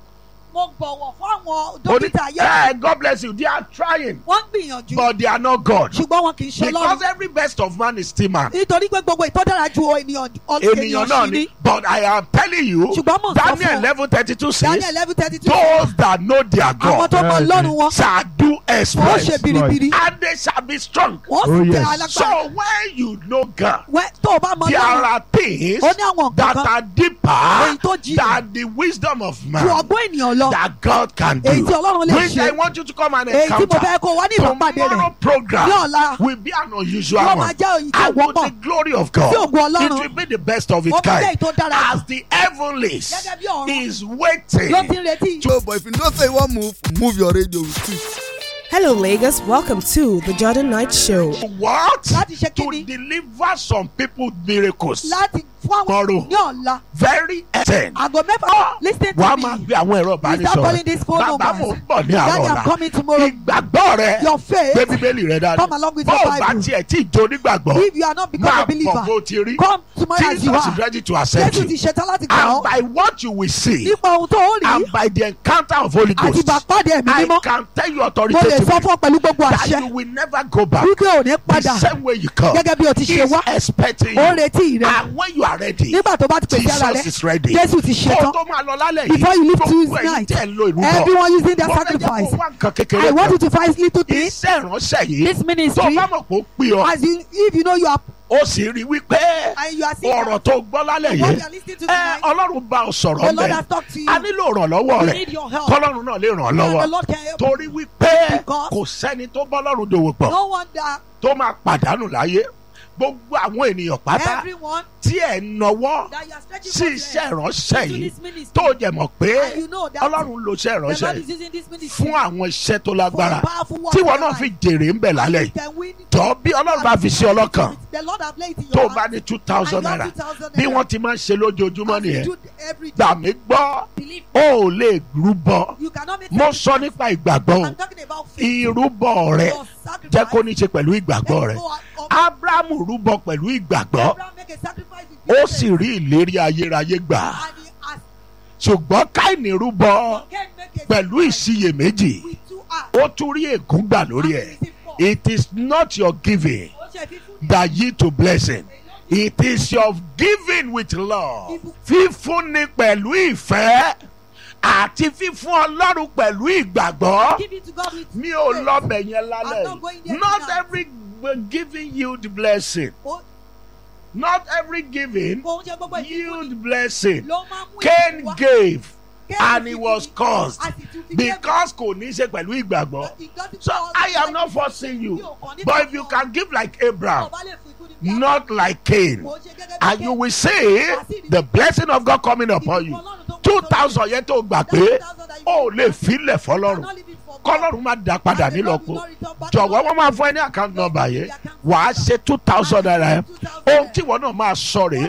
[SPEAKER 3] mo mo bọ̀wọ̀ fún àwọn
[SPEAKER 1] Ó ní,
[SPEAKER 3] dókítà yẹn
[SPEAKER 1] eh, God bless you they are trying
[SPEAKER 3] wọ́n ń gbìyànjú
[SPEAKER 1] but they are not God
[SPEAKER 3] ṣùgbọ́n wọn kì í ṣe
[SPEAKER 1] because
[SPEAKER 3] lọ́rùn
[SPEAKER 1] every best of man is still man
[SPEAKER 3] nítorí pé gbogbo ìtọ́jára ju ènìyàn ọ-
[SPEAKER 1] ènìyàn náà
[SPEAKER 3] sí
[SPEAKER 1] ni
[SPEAKER 3] ni
[SPEAKER 1] but I am telling you
[SPEAKER 3] ṣùgbọ́n mò ń sọ
[SPEAKER 1] Daniel
[SPEAKER 3] fún ọ
[SPEAKER 1] eleven thirty two
[SPEAKER 3] Daniel
[SPEAKER 1] says
[SPEAKER 3] eleven thirty two
[SPEAKER 1] those that know their
[SPEAKER 3] àwọn
[SPEAKER 1] God
[SPEAKER 3] tó mọ
[SPEAKER 2] Bẹ́ẹ̀ni.
[SPEAKER 3] lọ́rùn wọn
[SPEAKER 1] shall do
[SPEAKER 3] wọ́n ṣe
[SPEAKER 1] exploits
[SPEAKER 3] biribiri
[SPEAKER 1] and they shall be strong.
[SPEAKER 3] wọ́n
[SPEAKER 2] Oh,
[SPEAKER 3] sì tẹ
[SPEAKER 2] yes.
[SPEAKER 1] So
[SPEAKER 3] alágbára
[SPEAKER 1] when you know God,
[SPEAKER 3] wẹ́ tó o bá mọ
[SPEAKER 1] there
[SPEAKER 3] lọ́rùn
[SPEAKER 1] are things
[SPEAKER 3] ó ní àwọn
[SPEAKER 1] that
[SPEAKER 3] nǹkan
[SPEAKER 1] are
[SPEAKER 3] èyí
[SPEAKER 1] deeper
[SPEAKER 3] tó jìnnà
[SPEAKER 1] than the wisdom of
[SPEAKER 3] ju
[SPEAKER 1] man
[SPEAKER 3] ọgbọ́n ènìyàn lọ
[SPEAKER 1] that God can do.
[SPEAKER 3] èyí tí ọlọ́run lè
[SPEAKER 1] Which I
[SPEAKER 3] ṣe
[SPEAKER 1] want you to come and
[SPEAKER 3] èyí tí mo
[SPEAKER 1] encounter.
[SPEAKER 3] fẹ́ kó o wá ní ìbápàdé rẹ̀
[SPEAKER 1] Tomorrow program
[SPEAKER 3] ní ọ̀la
[SPEAKER 1] will be an unusual
[SPEAKER 3] yóò
[SPEAKER 1] one.
[SPEAKER 3] máa jẹ́ èyí tí ò
[SPEAKER 1] And with
[SPEAKER 3] wọ́pọ̀
[SPEAKER 1] the glory of God,
[SPEAKER 3] Sí ògo Ọlọ́run.
[SPEAKER 1] it will be the best of its
[SPEAKER 3] ó fi jẹ́
[SPEAKER 1] kind.
[SPEAKER 3] èyí tó dára jù
[SPEAKER 1] As the heavenlies
[SPEAKER 3] gẹ́gẹ́ bí ọ̀run
[SPEAKER 1] is
[SPEAKER 3] ló ti
[SPEAKER 1] waiting
[SPEAKER 3] ń retí
[SPEAKER 4] So, but if you know say you wan move, move your radio with it.
[SPEAKER 6] Hello, Lagos. Welcome to the Jordan Night Show.
[SPEAKER 1] what?
[SPEAKER 3] láti ṣe
[SPEAKER 1] To
[SPEAKER 3] kíni
[SPEAKER 1] deliver some people miracles.
[SPEAKER 3] láti fún àwọn
[SPEAKER 1] Tomorrow.
[SPEAKER 3] ní ọ̀la
[SPEAKER 1] Very excellent.
[SPEAKER 3] aago mẹ́fà lis ten
[SPEAKER 1] wàá
[SPEAKER 3] to
[SPEAKER 1] máa
[SPEAKER 3] me
[SPEAKER 1] gbé àwọn ẹ̀rọ
[SPEAKER 3] you start calling
[SPEAKER 1] ìbánisọ̀rọ̀
[SPEAKER 3] this phone
[SPEAKER 1] bàbá
[SPEAKER 3] number
[SPEAKER 1] mo ń bọ̀ ní
[SPEAKER 3] daddy
[SPEAKER 1] àárọ̀
[SPEAKER 3] i'm
[SPEAKER 1] ọ̀la
[SPEAKER 3] coming tomorrow
[SPEAKER 1] ìgbàgbọ́ rẹ
[SPEAKER 3] your faith
[SPEAKER 1] gbé bíbélì rẹ dání
[SPEAKER 3] Come along with
[SPEAKER 1] bó
[SPEAKER 3] your
[SPEAKER 1] o bá
[SPEAKER 3] Bible.
[SPEAKER 1] tiẹ̀ tí ì jó nígbàgbọ́
[SPEAKER 3] if you are not become
[SPEAKER 1] máa
[SPEAKER 3] a
[SPEAKER 1] bọ̀
[SPEAKER 3] believer
[SPEAKER 1] bó ti rí
[SPEAKER 3] come tomorrow as you
[SPEAKER 1] Jesus is
[SPEAKER 3] are
[SPEAKER 1] ready to accept
[SPEAKER 3] jésù ti
[SPEAKER 1] you
[SPEAKER 3] ṣetán láti gbà
[SPEAKER 1] and
[SPEAKER 3] ọ́
[SPEAKER 1] by what you will see
[SPEAKER 3] nípa ohun tó ó rí
[SPEAKER 1] and by the encounter of Holy
[SPEAKER 3] àti
[SPEAKER 1] Ghost
[SPEAKER 3] ìbàpàdé ẹ̀mí
[SPEAKER 1] I
[SPEAKER 3] mímọ́
[SPEAKER 1] can tell you
[SPEAKER 3] mo lè
[SPEAKER 1] authoritatively
[SPEAKER 3] sọ fún ọ pẹ̀lú gbogbo
[SPEAKER 1] that
[SPEAKER 3] àṣẹ
[SPEAKER 1] you will never go back
[SPEAKER 3] wípé ò ní
[SPEAKER 1] the
[SPEAKER 3] padà
[SPEAKER 1] same way you come
[SPEAKER 3] gẹ́gẹ́ bí o ti
[SPEAKER 1] he
[SPEAKER 3] ṣe
[SPEAKER 1] is
[SPEAKER 3] wá
[SPEAKER 1] expecting
[SPEAKER 3] ó ń
[SPEAKER 1] you
[SPEAKER 3] retí rẹ
[SPEAKER 1] and when you are ready
[SPEAKER 3] nígbà tó bá ti pèsè ara
[SPEAKER 1] Jesus
[SPEAKER 3] rẹ
[SPEAKER 1] is ready
[SPEAKER 3] jésù ti
[SPEAKER 1] kó o
[SPEAKER 3] ṣetán
[SPEAKER 1] tó máa lọ lálẹ́ yìí
[SPEAKER 3] before you leave
[SPEAKER 1] gbogbo
[SPEAKER 3] Tuesday
[SPEAKER 1] ẹ̀yin
[SPEAKER 3] night
[SPEAKER 1] tẹ̀ ń lo ìrúbọ
[SPEAKER 3] everyone using their
[SPEAKER 1] mo fẹ́ jẹ́ kó
[SPEAKER 3] sacrifice
[SPEAKER 1] wá nǹkan kékeré
[SPEAKER 3] I want you
[SPEAKER 1] kan
[SPEAKER 3] to find little things
[SPEAKER 1] iṣẹ́ ìránṣẹ́ yìí
[SPEAKER 3] this
[SPEAKER 1] tó
[SPEAKER 3] ministry
[SPEAKER 1] bá mọ̀ pé ó pè ọ́
[SPEAKER 3] as you if you know you are
[SPEAKER 1] ó sì rí wípé
[SPEAKER 3] and you are seeing
[SPEAKER 1] ọ̀rọ̀ tó gbọ́ lálẹ́
[SPEAKER 3] what
[SPEAKER 1] yìí
[SPEAKER 3] you are listening to
[SPEAKER 1] ẹ
[SPEAKER 3] tonight
[SPEAKER 1] ọlọ́run bá ọ sọ̀rọ̀
[SPEAKER 3] the Lord
[SPEAKER 1] mẹ́
[SPEAKER 3] has talked to you
[SPEAKER 1] a nílò ìrànlọ́wọ́
[SPEAKER 3] you
[SPEAKER 1] rẹ̀
[SPEAKER 3] need your help
[SPEAKER 1] kọ́lọ́run náà lè ràn ọ́
[SPEAKER 3] and the
[SPEAKER 1] lọ́wọ́
[SPEAKER 3] Lord can help
[SPEAKER 1] torí wípé
[SPEAKER 3] Because-
[SPEAKER 1] kò sẹ́ni tó bọ́ lọ́run dòwò pọ̀
[SPEAKER 3] no wonder
[SPEAKER 1] tó máa pàdánù láyé gbogbo àwọn ènìyàn pátá
[SPEAKER 3] everyone
[SPEAKER 1] tí ẹ̀ ń nọwọ́
[SPEAKER 3] that you are stretching
[SPEAKER 1] sí
[SPEAKER 3] forth
[SPEAKER 1] iṣẹ́
[SPEAKER 3] your
[SPEAKER 1] ìránṣẹ́
[SPEAKER 3] hand
[SPEAKER 1] yìí
[SPEAKER 3] into this ministry
[SPEAKER 1] tó jẹ̀ mọ̀ pé
[SPEAKER 3] and you know that
[SPEAKER 1] ọlọ́run lo iṣẹ́
[SPEAKER 3] the
[SPEAKER 1] ìránṣẹ́
[SPEAKER 3] Lord
[SPEAKER 1] yìí
[SPEAKER 3] is using this ministry
[SPEAKER 1] fún àwọn iṣẹ́ tó
[SPEAKER 3] for
[SPEAKER 1] lágbára
[SPEAKER 3] a powerful work
[SPEAKER 1] tí
[SPEAKER 3] in
[SPEAKER 1] wọn
[SPEAKER 3] your
[SPEAKER 1] náà fi
[SPEAKER 3] life.
[SPEAKER 1] jèrè ń bẹ̀ lálẹ́
[SPEAKER 3] You
[SPEAKER 1] yìí
[SPEAKER 3] can win
[SPEAKER 1] jọ bí ọlọ́run bá fi sí ọlọ́kàn
[SPEAKER 3] the Lord have laid in
[SPEAKER 1] tó
[SPEAKER 3] your
[SPEAKER 1] o bá
[SPEAKER 3] heart
[SPEAKER 1] ní two thousand
[SPEAKER 3] and you
[SPEAKER 1] naira
[SPEAKER 3] have 2,000
[SPEAKER 1] bí
[SPEAKER 3] naira.
[SPEAKER 1] wọ́n ti máa ń ṣe lójoojúmọ́
[SPEAKER 3] As you
[SPEAKER 1] nìyẹn
[SPEAKER 3] do every day.
[SPEAKER 1] gbà mí gbọ́
[SPEAKER 3] Believe
[SPEAKER 1] ó ò lè rúbọ
[SPEAKER 3] you cannot make
[SPEAKER 1] mo
[SPEAKER 3] sacrifice.
[SPEAKER 1] sọ nípa ìgbàgbọ́ o
[SPEAKER 3] I'm talking about faith.
[SPEAKER 1] ìrúbọ rẹ
[SPEAKER 3] Your sacrifice.
[SPEAKER 1] jẹ́ kó ní ṣe pẹ̀lú ìgbàgbọ́
[SPEAKER 3] Let's
[SPEAKER 1] rẹ
[SPEAKER 3] go on-
[SPEAKER 1] abrahamu rúbọ pẹ̀lú ìgbàgbọ́
[SPEAKER 3] Abraham make a sacrifice with
[SPEAKER 1] ó
[SPEAKER 3] faith.
[SPEAKER 1] sì rí ìlérí ayérayé gbà
[SPEAKER 3] And he asked,
[SPEAKER 1] ṣùgbọ́n káìní rúbọ
[SPEAKER 3] can make a
[SPEAKER 1] pẹ̀lú
[SPEAKER 3] sacrifice
[SPEAKER 1] ìsiyèméjì
[SPEAKER 3] with two hands.
[SPEAKER 1] ó tún rí ègún gbà lórí ẹ̀ it is not your giving
[SPEAKER 3] Ó ṣe fífún ní
[SPEAKER 1] that yield to blessing it is your giving with love fífúnni pẹ̀lú ìfẹ́ àti fífún ọlọ́run pẹ̀lú ìgbàgbọ́
[SPEAKER 3] give it to God with
[SPEAKER 1] mi ò
[SPEAKER 3] faith.
[SPEAKER 1] lọ́bẹ̀ yẹn
[SPEAKER 3] I'm
[SPEAKER 1] lálẹ́
[SPEAKER 3] not going there
[SPEAKER 1] not
[SPEAKER 3] tonight.
[SPEAKER 1] every giving yield blessing
[SPEAKER 3] Ó-
[SPEAKER 1] not every giving
[SPEAKER 3] kò ń ṣe gbogbo ìfífún
[SPEAKER 1] yield blessing
[SPEAKER 3] ló máa mú
[SPEAKER 1] Cain
[SPEAKER 3] ìfún wá.
[SPEAKER 1] gave
[SPEAKER 3] Cain
[SPEAKER 1] and
[SPEAKER 3] fi
[SPEAKER 1] he
[SPEAKER 3] fún
[SPEAKER 1] was
[SPEAKER 3] mi.
[SPEAKER 1] cursed
[SPEAKER 3] A sì tún fi
[SPEAKER 1] because kò ní í ṣe pẹ̀lú ìgbàgbọ́
[SPEAKER 3] But it doesn't
[SPEAKER 1] so
[SPEAKER 3] cause
[SPEAKER 1] I am
[SPEAKER 3] like-
[SPEAKER 1] not forcing you
[SPEAKER 3] Mi ò kàn ní
[SPEAKER 1] but
[SPEAKER 3] kí
[SPEAKER 1] if you
[SPEAKER 3] n
[SPEAKER 1] can give like Abraham
[SPEAKER 3] Ọba lè fún ikú ní bí
[SPEAKER 1] not like Cain
[SPEAKER 3] Kò ń ṣe gẹ́gẹ́ bí
[SPEAKER 1] and
[SPEAKER 3] Cain.
[SPEAKER 1] you will see the blessing of God coming upon you two thousand yẹn tó gbà pé ó lè filẹ̀ fọlọ́run kọlọ́run má da padà nílọ́po jọ̀wọ́ wọ́n máa fún ẹ ní account number yẹn wàá ṣe two thousand naira yẹn ohun tí wọ́n náà máa sọ rèé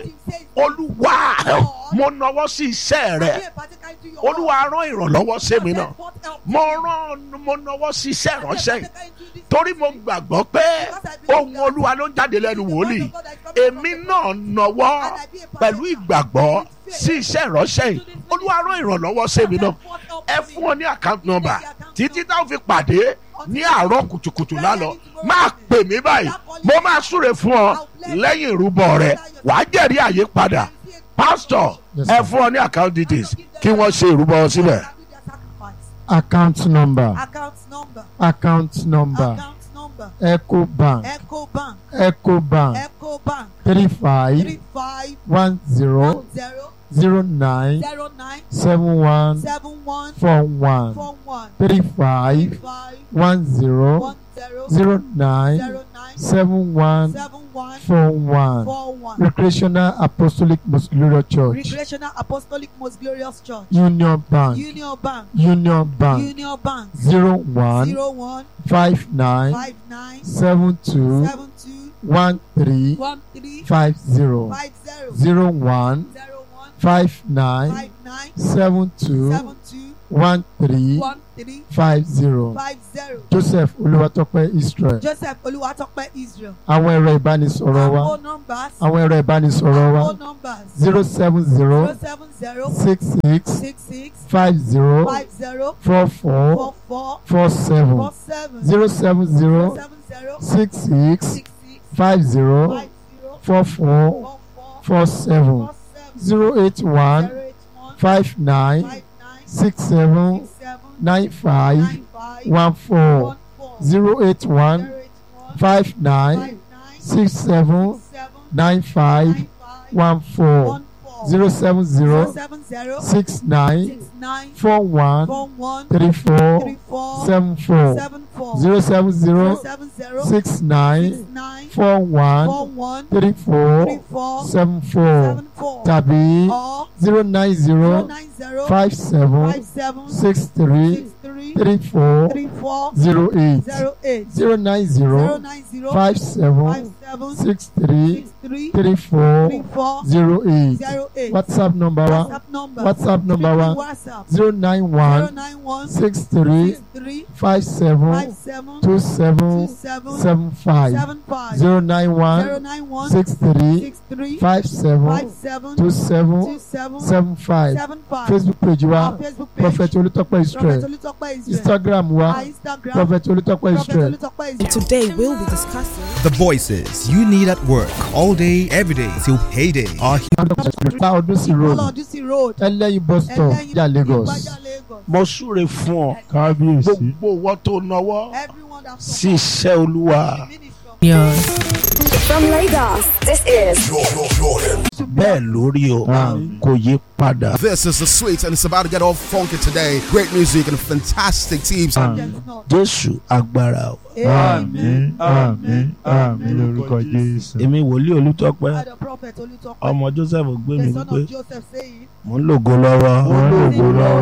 [SPEAKER 1] olúwa mo nọwọ́ sí iṣẹ́ rẹ olúwa rán ìrànlọ́wọ́ sí mi náà mo rán mo nọwọ́ sí iṣẹ́ ìránṣẹ́ yìí torí mo gbàgbọ́ pé ohun olúwa ló ń jáde lẹ́nu wòlíì èmi náà nọwọ́ pẹ̀lú ìgbàgbọ́ sí iṣẹ́ ìránṣẹ́ yìí olúwa rán ìrànlọ́wọ́ sí mi náà ẹ fún ọ ní account number títí táwọn fi pàdé ní àárọ̀ kùtùkùtù lálọ́ máa pè mí báyìí mo máa súre fún ọ lẹ́yìn ìrúbọ rẹ wàá jẹ́rìí àyípadà pásítọ̀ ẹ fún ọ ní account details kí wọ́n ṣe ìrúbọ síbẹ̀.
[SPEAKER 2] account number
[SPEAKER 3] account number
[SPEAKER 2] account number
[SPEAKER 3] account number
[SPEAKER 2] eco bank
[SPEAKER 3] eco bank
[SPEAKER 2] eco bank
[SPEAKER 3] eco bank
[SPEAKER 2] three five
[SPEAKER 3] three five
[SPEAKER 2] one zero
[SPEAKER 3] one zero
[SPEAKER 2] zero nine
[SPEAKER 3] zero nine
[SPEAKER 2] seven one
[SPEAKER 3] seven one
[SPEAKER 2] four one
[SPEAKER 3] four one
[SPEAKER 2] three
[SPEAKER 3] three
[SPEAKER 2] five
[SPEAKER 3] five
[SPEAKER 2] one zero
[SPEAKER 3] one zero
[SPEAKER 2] zero nine
[SPEAKER 3] zero nine
[SPEAKER 2] seven one
[SPEAKER 3] seven one
[SPEAKER 2] four one
[SPEAKER 3] four one
[SPEAKER 2] recreational apostolic most glorious church
[SPEAKER 3] recreational apostolic most glorious church
[SPEAKER 2] union bank
[SPEAKER 3] union bank
[SPEAKER 2] union bank
[SPEAKER 3] union bank
[SPEAKER 2] zero one
[SPEAKER 3] zero one
[SPEAKER 2] five nine
[SPEAKER 3] five nine
[SPEAKER 2] seven two
[SPEAKER 3] seven two
[SPEAKER 2] one three
[SPEAKER 3] one three
[SPEAKER 2] five zero
[SPEAKER 3] five zero
[SPEAKER 2] zero one
[SPEAKER 3] zero one
[SPEAKER 2] five nine
[SPEAKER 3] five nine
[SPEAKER 2] seven two
[SPEAKER 3] seven two
[SPEAKER 2] one three
[SPEAKER 3] one three
[SPEAKER 2] five zero
[SPEAKER 3] five zero
[SPEAKER 2] joseph olúwatópẹ́ israel
[SPEAKER 3] joseph olúwatópẹ́ israel
[SPEAKER 2] àwọn ẹ̀rọ ìbánisọ̀rọ̀ wa
[SPEAKER 3] our numbers
[SPEAKER 2] àwọn ẹ̀rọ ìbánisọ̀rọ̀ wa
[SPEAKER 3] our numbers
[SPEAKER 2] zero seven zero
[SPEAKER 3] zero seven zero
[SPEAKER 2] six six
[SPEAKER 3] six six
[SPEAKER 2] five zero
[SPEAKER 3] five zero
[SPEAKER 2] four four
[SPEAKER 3] four four
[SPEAKER 2] four seven
[SPEAKER 3] four seven
[SPEAKER 2] zero seven
[SPEAKER 3] zero
[SPEAKER 2] zero
[SPEAKER 3] seven zero
[SPEAKER 2] six six
[SPEAKER 3] six six
[SPEAKER 2] five zero
[SPEAKER 3] five zero
[SPEAKER 2] four four
[SPEAKER 3] four four
[SPEAKER 2] four seven
[SPEAKER 3] four seven
[SPEAKER 2] zero eight one
[SPEAKER 3] zero eight one
[SPEAKER 2] five nine
[SPEAKER 3] five nine
[SPEAKER 2] six seven
[SPEAKER 3] six seven
[SPEAKER 2] nine five
[SPEAKER 3] nine five
[SPEAKER 2] one four
[SPEAKER 3] one four
[SPEAKER 2] zero eight one
[SPEAKER 3] zero eight one
[SPEAKER 2] five nine
[SPEAKER 3] five nine
[SPEAKER 2] six seven
[SPEAKER 3] six seven
[SPEAKER 2] nine five
[SPEAKER 3] nine five
[SPEAKER 2] one four
[SPEAKER 3] one four
[SPEAKER 2] zero seven
[SPEAKER 3] zero
[SPEAKER 2] zero
[SPEAKER 3] seven zero
[SPEAKER 2] six nine
[SPEAKER 3] six nine
[SPEAKER 2] four one
[SPEAKER 3] four one
[SPEAKER 2] three four
[SPEAKER 3] three four
[SPEAKER 2] seven four
[SPEAKER 3] seven four
[SPEAKER 2] zero seven
[SPEAKER 3] zero
[SPEAKER 2] zero
[SPEAKER 3] seven zero
[SPEAKER 2] six
[SPEAKER 3] six
[SPEAKER 2] nine
[SPEAKER 3] nine
[SPEAKER 2] four one
[SPEAKER 3] four one
[SPEAKER 2] three
[SPEAKER 3] three
[SPEAKER 2] four
[SPEAKER 3] four
[SPEAKER 2] seven four
[SPEAKER 3] seven four
[SPEAKER 2] tàbí
[SPEAKER 3] or
[SPEAKER 2] zero nine
[SPEAKER 3] zero
[SPEAKER 2] zero
[SPEAKER 3] nine zero
[SPEAKER 2] five seven
[SPEAKER 3] five seven
[SPEAKER 2] six three
[SPEAKER 3] six three
[SPEAKER 2] three four
[SPEAKER 3] three four
[SPEAKER 2] zero eight
[SPEAKER 3] zero eight
[SPEAKER 2] zero nine
[SPEAKER 3] zero
[SPEAKER 2] zero
[SPEAKER 3] nine zero
[SPEAKER 2] five
[SPEAKER 3] five
[SPEAKER 2] seven
[SPEAKER 3] seven
[SPEAKER 2] six three
[SPEAKER 3] six three
[SPEAKER 2] three four
[SPEAKER 3] three four
[SPEAKER 2] zero eight
[SPEAKER 3] zero eight
[SPEAKER 2] whatsapp number wa
[SPEAKER 3] WhatsApp number
[SPEAKER 2] whatsapp number wa
[SPEAKER 3] WhatsApp
[SPEAKER 2] zero nine
[SPEAKER 3] zero
[SPEAKER 2] one
[SPEAKER 3] nine one
[SPEAKER 2] six three
[SPEAKER 3] six three
[SPEAKER 2] five seven
[SPEAKER 3] five seven
[SPEAKER 2] two
[SPEAKER 3] two
[SPEAKER 2] seven
[SPEAKER 3] seven
[SPEAKER 2] seven five
[SPEAKER 3] seven five
[SPEAKER 2] zero nine
[SPEAKER 3] zero
[SPEAKER 2] one
[SPEAKER 3] nine one
[SPEAKER 2] six three
[SPEAKER 3] six three
[SPEAKER 2] five
[SPEAKER 3] five
[SPEAKER 2] seven
[SPEAKER 3] seven
[SPEAKER 2] two
[SPEAKER 3] two
[SPEAKER 2] seven
[SPEAKER 3] seven
[SPEAKER 2] seven five
[SPEAKER 3] seven five
[SPEAKER 2] facebook page
[SPEAKER 3] our
[SPEAKER 2] wa
[SPEAKER 3] Facebook page
[SPEAKER 2] prophet olùtọ́pẹ́
[SPEAKER 3] Prophet
[SPEAKER 2] israel
[SPEAKER 3] Olutọpẹ Israel
[SPEAKER 2] instagram wa
[SPEAKER 3] our Instagram
[SPEAKER 2] prophet olùtọ́pẹ́
[SPEAKER 3] Prophet
[SPEAKER 2] israel
[SPEAKER 3] Olutọpẹ
[SPEAKER 6] And
[SPEAKER 3] Israel.
[SPEAKER 6] today we'll be discussing
[SPEAKER 4] The voices you need at work all day, every day till payday are
[SPEAKER 2] pa ọdún sí road
[SPEAKER 3] Ọlọ́dúnsí road
[SPEAKER 2] ẹlẹ́yin bus stop
[SPEAKER 3] ẹlẹ́yin
[SPEAKER 2] ya lagos
[SPEAKER 3] Ìgbàjà Lagos
[SPEAKER 1] mo súre fún ọ
[SPEAKER 2] kábíyèsí
[SPEAKER 1] gbogbo owó tó náwó
[SPEAKER 3] everyone that
[SPEAKER 1] sí iṣẹ́ olúwa
[SPEAKER 3] ministry
[SPEAKER 7] From Lagos, this is
[SPEAKER 1] bẹ́ẹ̀ lórí o
[SPEAKER 2] Àmín.
[SPEAKER 1] kò yí padà.
[SPEAKER 8] This is the sweet, and it's about to get all funky today. Great music and fantastic teams.
[SPEAKER 2] Àmín.
[SPEAKER 1] jésù agbára o.
[SPEAKER 2] àmín àmín àmín lórúkọ jésù.
[SPEAKER 1] èmi wòlíì olùtọ́pẹ́
[SPEAKER 3] the prophet Olutọpẹ
[SPEAKER 1] ọmọ joseph gbé mi
[SPEAKER 3] the son
[SPEAKER 1] wípé
[SPEAKER 3] of Joseph saying
[SPEAKER 1] mò ń lògo lọ́wọ́.
[SPEAKER 2] wọ́n lògo lọ́wọ́.